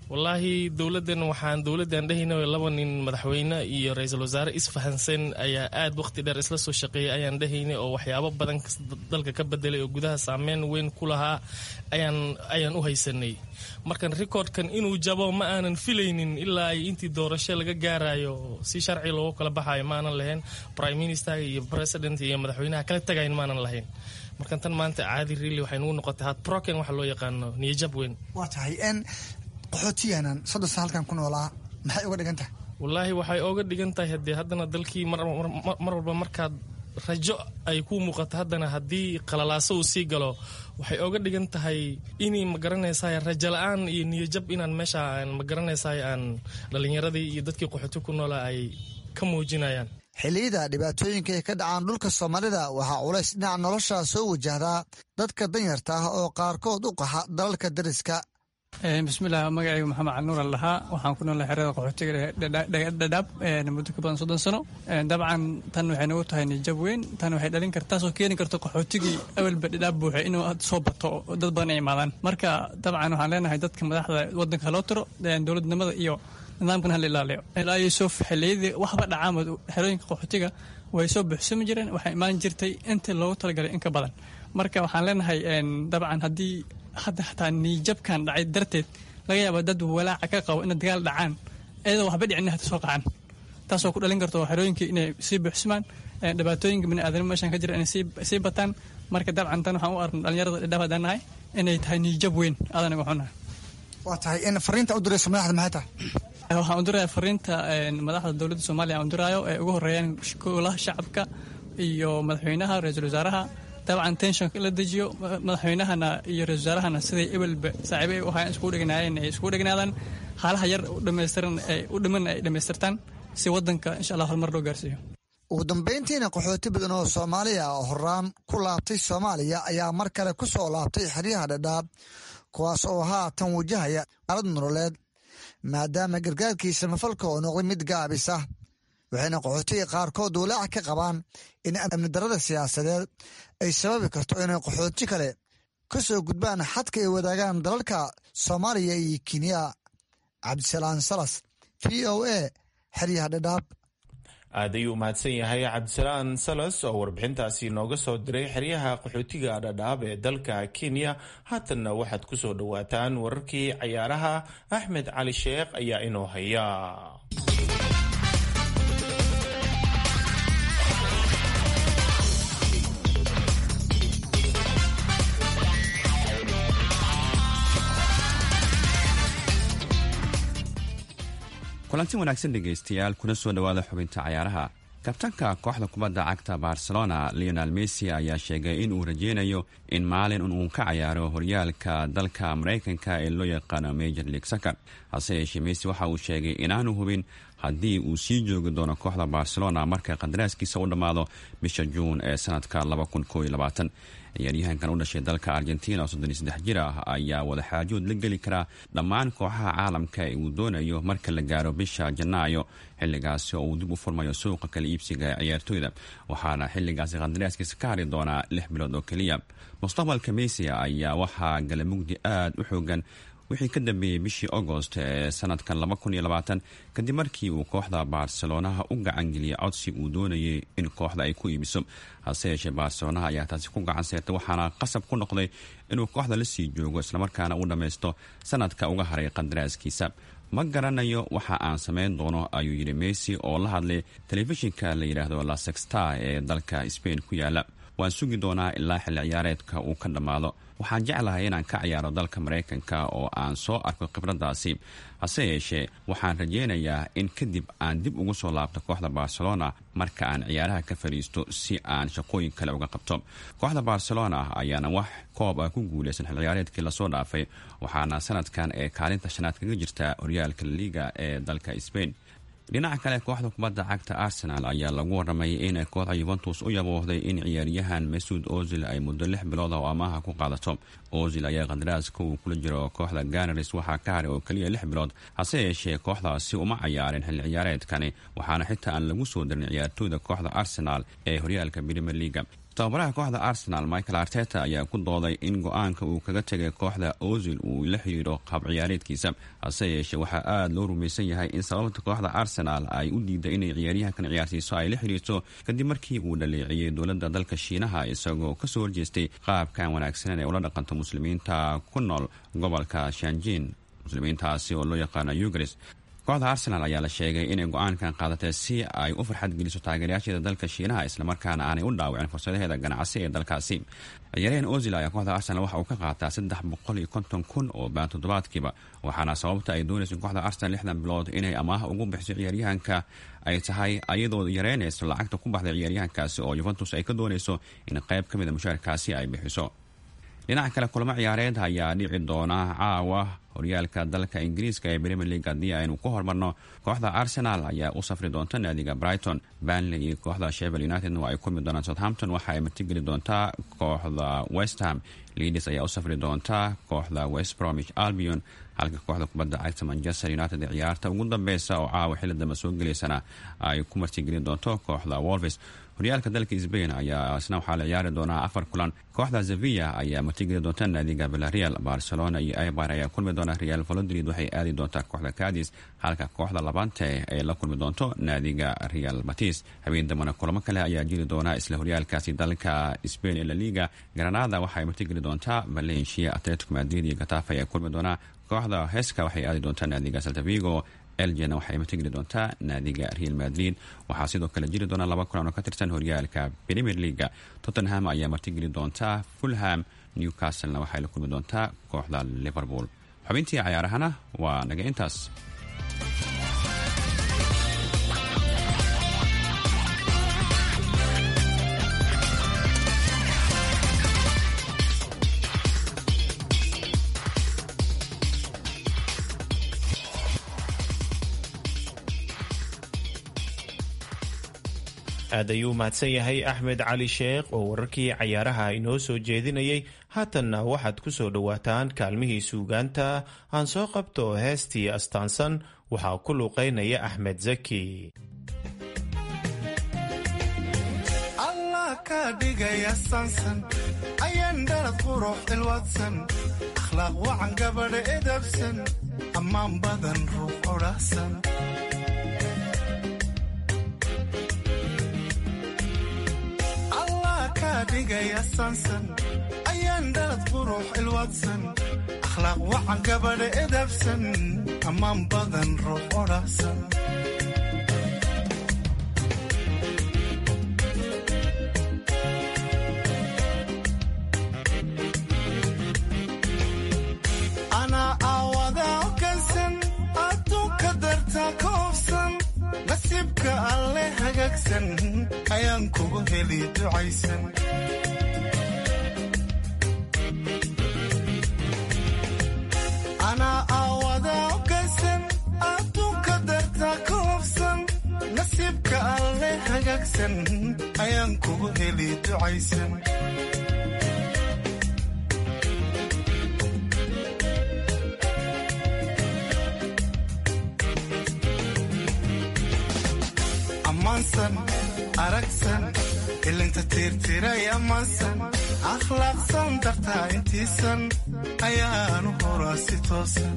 wallaahi dowladdan waxaan dowladdan dhehayna laba nin madaxweyne iyo ra-iisul wasaare isfahansan ayaa aad waqti dheer isla soo shaqeeyay ayaan dhehaynay oo waxyaabo badan dalka ka bedelay oo gudaha saameyn weyn ku lahaa ayaan ayaan u haysanay markan recordkan inuu jabo ma aanan filaynin ilaa ay intii doorasho laga gaarayo si sharci loogu kala baxayo ma aanan lahayn prime minister iyo president iyo madaxweynaha kala tagayn ma aanan lahayn markan tan maanta caadi really waxay nugu noqotay had broken waxa loo yaqaano niyajab weyn waa tahay n qaxootiyanan soddon sana halkan ku noolaa maxay uga dhigan tahay wallaahi waxay ooga dhigan tahay haddee haddana dalkii mar walba markaad rajo ay ku muuqato haddana haddii qalalaaso uu sii galo waxay ooga dhigan tahay inay magaranaysaay rajo la-aan iyo niyajab inaan meesha magaranaysaay aan dhalinyaradii iyo dadkii qaxooti ku noolaa ay ka muujinayaan xilliyada dhibaatooyinka ay ka dhacaan dhulka soomaalida waxaa culays dhinaca nolosha soo wajahdaa dadka danyarta ah oo qaarkood u qaxa dalalka dariska bismillaah magacaygu maxamed canuur al dhahaa waxaan ku noolnahay xerada qaxootiga dhadhaab muddo ka badan soddon sano dabcan tan waxay nagu tahay nijab weyn tan waxay dhalin karta taasoo keeni karto qaxootigii awalba dhadhaab buuxay inuu soo bato dad badan ay imaadaan marka dabcan waxaan leenahay dadka madaxda wadanka haloo tiro dowladnimada iyo nidaamkan hala ilaaliyo ilaa yuusuf xilliyadii waxba dhacaamad xerooyinka qaxootiga way soo buuxsami jireen waxay imaan jirtay intii loogu talagalay in ka badan marka waxaan leenahay dabcan haddii hadda xataa niijabkan dhacay darteed laga yaaba dad walaaca ka qabo ina dagaal dhacaan iyadoo waxba dhicin hata soo qacaan taasoo ku dhalin karto xerooyinkii inay sii buuxsamaan dhibaatooyinka biniaadamo meeshan ka jira inay sii bataan marka dabcan tan waxaan u arna dhalinyarada dhadhaab haddaan nahay inay tahay niijab weyn aadanaga xunahay waa tahay in fariinta u dirayso madaxda maxay tahay waxaan u diraya fariinta madaxda dowladda soomaaliya aan u diraayo ee ugu horeeyaan golaha shacabka iyo madaxweynaha ra-iisul wasaaraha dabcan tenshonka in la dejiyo madaxweynahana iyo ra-isul wasaarahana siday ebelba saaxiibo ay u ahaayeen iskugu dhegnaayeen ay iskugu dhegnaadaan haalaha yar u dhamaystiran ay u dhiman ay dhamaystirtaan si wadanka insha allah horumar loo gaarsiiyo ugu dambayntiina qaxooti badan oo soomaaliya oo horaan ku laabtay soomaaliya ayaa mar kale ku soo laabtay xeryaha dhadhaab kuwaas oo haatan wajahaya alad nololeed maadaama gargaarkii samafalka oo noqday mid gaabis ah waxayna qaxootiga qaarkood walaac ka qabaan in amni darada siyaasadeed ay sababi karto inay qaxooti kale ka soo gudbaan xadka ay wadaagaan dalalka soomaaliya iyo kenya cabdisalaan salas v o a xeryaha dhadhaab aad ayuu mahadsan yahay cabdisalaan salas oo warbixintaasi nooga soo diray xeryaha qaxootiga dhadhaab ee dalka kenya haatanna waxaad ku soo dhowaataan wararkii cayaaraha axmed cali sheekh ayaa inoo haya kulanti wanaagsan dhegaystayaal kuna soo dhowaada xubinta cayaaraha kabtanka kooxda kubadda cagta barcelona leonel messi ayaa sheegay in uu rajeynayo in maalin uu ka cayaaro horyaalka dalka maraykanka ee loo yaqaano major league sacker hase yeeshee messi waxa uu sheegay inaanu hubin haddii uu sii joogi doono kooxda barcelona marka qandaraaskiisa u dhammaado bisha juun ee sanadka ciyaaryahankan u dhashay dalka argentina oo soddon iyo saddex jir ah ayaa wadaxaajood la geli karaa dhammaan kooxaha caalamka ee uu doonayo marka la gaaro bisha janaayo xilligaasi oo uu dib u furmayo suuqa kala iibsiga ee ciyaartooyda waxaana xilligaasi qandaraaskiisa ka hari doonaa lix bilood oo keliya mustaqbalka messi ayaa waxaa galamugdi aada u xoogan wixii ka dambeeyey bishii agost ee sanadkan kadib markii uu kooxda barcelonaha u gacangeliyay codsi uu doonayay in kooxda ay ku iibiso hase yeeshee barcelonaha ayaa taasi ku gacan seertay waxaana qasab ku noqday inuu kooxda la sii joogo islamarkaana uu dhammaysto sanadka uga haray qandaraaskiisa ma garanayo waxa aan samayn doono ayuu yidhi messi oo la hadlay telefishinka la yidhaahdo la sextar ee dalka spain ku yaala waan sugi doonaa ilaa xilli ciyaareedka uu ka dhammaado waxaan jeclahay inaan ka ciyaaro dalka maraykanka oo aan soo arko khibraddaasi hase yeeshee waxaan rajeynayaa in kadib aan dib ugu soo laabto kooxda barcelona marka aan ciyaaraha ka fadhiisto si aan shaqooyin kale uga qabto kooxda barcelona ayaana wax koob ah ku guulaysan xil ciyaareedkii lasoo dhaafay waxaana sanadkan ee kaalinta shanaad kaga jirta horyaalka liiga ee dalka spain dhinaca kale kooxda kubadda cagta arsenal ayaa lagu waramay inay kooxda yuventus u yaboohday in ciyaaryahan masuud ozil ay muddo lix bilood ah oo amaaha ku qaadato ozil ayaa qandaraaska uu kula jiro kooxda ganaris waxaa ka haray oo keliya lix bilood hase yeeshee kooxdaasi uma cayaarin xilli ciyaareedkani waxaana xitaa aan lagu soo darin ciyaartooyda kooxda arsenal ee horyaalka premier leaga tababaraha kooxda arsenal michael arteta ayaa ku dooday in go-aanka uu kaga tegay kooxda ozil uu la xidhiidho qaab ciyaareedkiisa hase yeeshee waxaa aada loo rumaysan yahay in sababta kooxda arsenal ay u diiday inay ciyaaryahankan ciyaarsiiso ay la xidhiirto kadib markii uu dhaleeciyey dowladda dalka shiinaha isagoo kasoo horjeestay qaabkan wanaagsanen ee ula dhaqanto muslimiinta ku nool gobolka shanjin muslimiintaasi oo loo yaqaano ugris kooxda arsenal ayaa la sheegay inay go-aankan qaadatay si ay u farxad geliso taageerayaasheeda dalka shiinaha islamarkaana aanay u dhaawicin fursadaheeda ganacsi ee dalkaasi ciyaaryahan ozil ayaa kooxda arsenal waxa uu ka qaataa saddex boqol iyo konton kun oo baan toddobaadkiiba waxaana sababta ay doonayso kooxda arsenal lixdan bilood inay amaah ugu bixiso ciyaaryahanka ay tahay ayadoo yareynayso lacagta ku baxday ciyaaryahankaasi oo yuventus ay ka doonayso in qayb ka mida mushaarkaasi ay bixiso dhinaca kale kulamo ciyaareed ayaa dhici doona caawa horyaalka dalka ingiriiska ee premier league haddii aynu ku hormarno kooxda arsenal ayaa u safri doonta naadiga brighton banley iyo kooxda shevel united waa ay kulmi doonaan southampton waxa ay martigeli doontaa kooxda westham leadis ayaa u safri doonta kooxda west bromich albion halka kooxda kubadda cagta manchester united ee ciyaarta ugu dambeysa oo caawa xilli dambe soo geleysana ay ku martigelin doonto kooxda wolves horyaalka dalka sbain ayaa isna waxaa la ciyaari doonaa afar kulan kooxda sevilla ayaa martigeli doonta naadiga villarreal barcelona iyo ibar ayaa kulmi doona real valodrid waxay aadi doontaa kooxda cadis halka kooxda labante ay la kulmi doonto naadiga real batis habeen dambana kulamo kale ayaa jiri doona isla horyaalkaasi dalka spain ee laliga granada waxaay martigeli doontaa valencia atletico madrid iyo gatafa ayaa kulmi doonaa kooxda heska waxay aadi doontaa naadiga saltavigo elgena waxay matageli doontaa naadiga real madrid waxaa sidoo kale jiri doona laba kulan oo ka tirsan horyaalka premier leaga tottenham ayaa martigeli doontaa fulham newcastlena waxay la kulmi doontaa kooxda liverpool xubintii cayaarahana waa naga intaas aad ayuu mahadsan yahay axmed cali sheekh oo wararkii cayaaraha inoo soo jeedinayay haatanna waxaad ku soo dhowaataan kaalmihii suugaanta aan soo qabto heestii astaansan waxaa ku luuqaynaya axmed zaki allah ka dhigaya sansan ayaan dhalad qurux ilwadsan akhlaaq wacan gabadha edabsan ammaan badan ruux odhahsan dhigaya sansan ayaan dhalad qurux ilwadsan akhlaaq wacan gabadha edabsan ammaan badan ruux odhahsan anaa aawadaa ogansan adduunka dartaa ka hofsan nasiibka alle hagaagsan ayaan kugu heli ducaysan anaa aawadaa ogansan adduunka dartaa ka hofsan nasiibka alle hagaagsan ayaan kugu heli ducaysan ammaansan aragsan ilinta tiirtiray ammaansan akhlaaqsan dartaa intiisan ayaanu horaa si toosan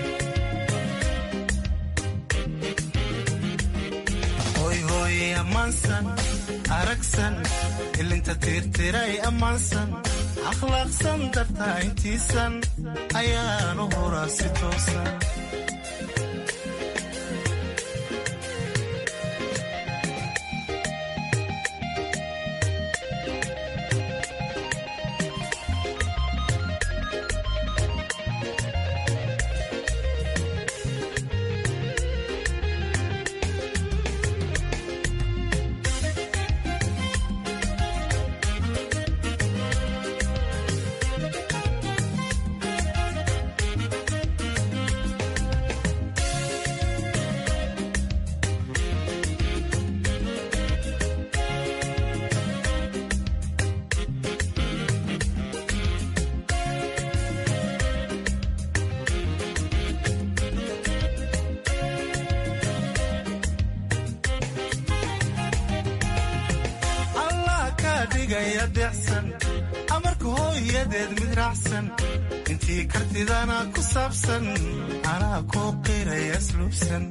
hoyhooye ammaansan aragsan ilinta tiirtiray ammaansan akhlaaqsan dartaa intiisan ayaanu horaa si toosan qanacsan intii kartidana ku saabsan anaa kuu qiraya asluubsan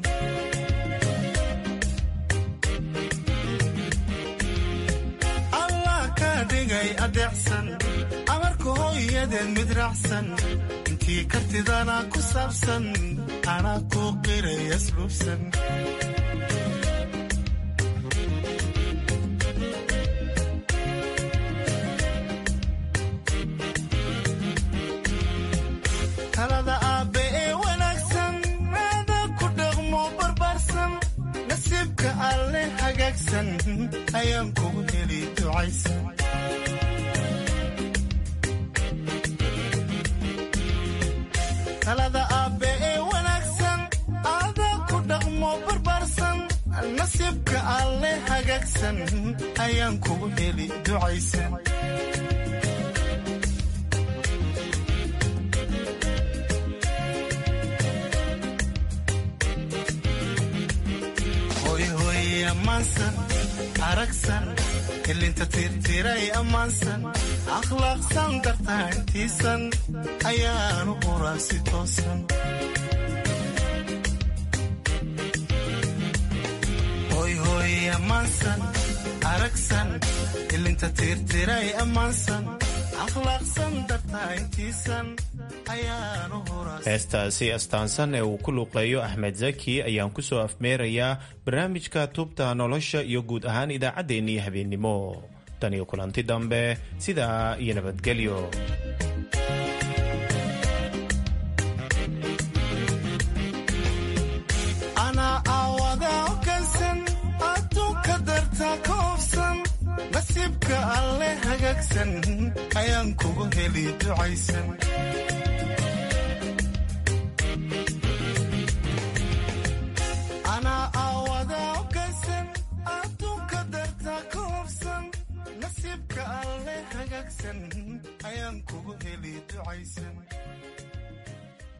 allah kaa dhigay adeecsan amarka hooyadeed mid raacsan intii kartidana ku saabsan anaa kuu qiraya asluubsan talada aabbe ee wanaagsan aada ku dhaqmo barbaarsan nasiibka alle hagaagsan ayaan kugu heli ducaysan talada aabbe ee wanaagsan aada ku dhaqmo barbaarsan nasiibka alle hagaagsan ayaan kugu heli ducaysan ammaansan aragsan ilinta tirtiray ammaansan akhlaaqsan dartaa intiisan ayaanu quraa si toosan hoyhooy ammaansan aragsan ilinta tirtiray ammaansan akhlaaqsan dartaa intiisan ayaanu huraa heestaasi astaansan ee uu ku luuqeeyo axmed zaki ayaan ku soo afmeerayaa barnaamijka tubta nolosha iyo guud ahaan idaacaddeenii habeennimo tan iyo kulanti dambe sidaa iyo nabadgelyo anaa aawada ogansan adduunka dartaa ka oofsan nasiibka alle hagaagsan ayaan kugu heli ducaysan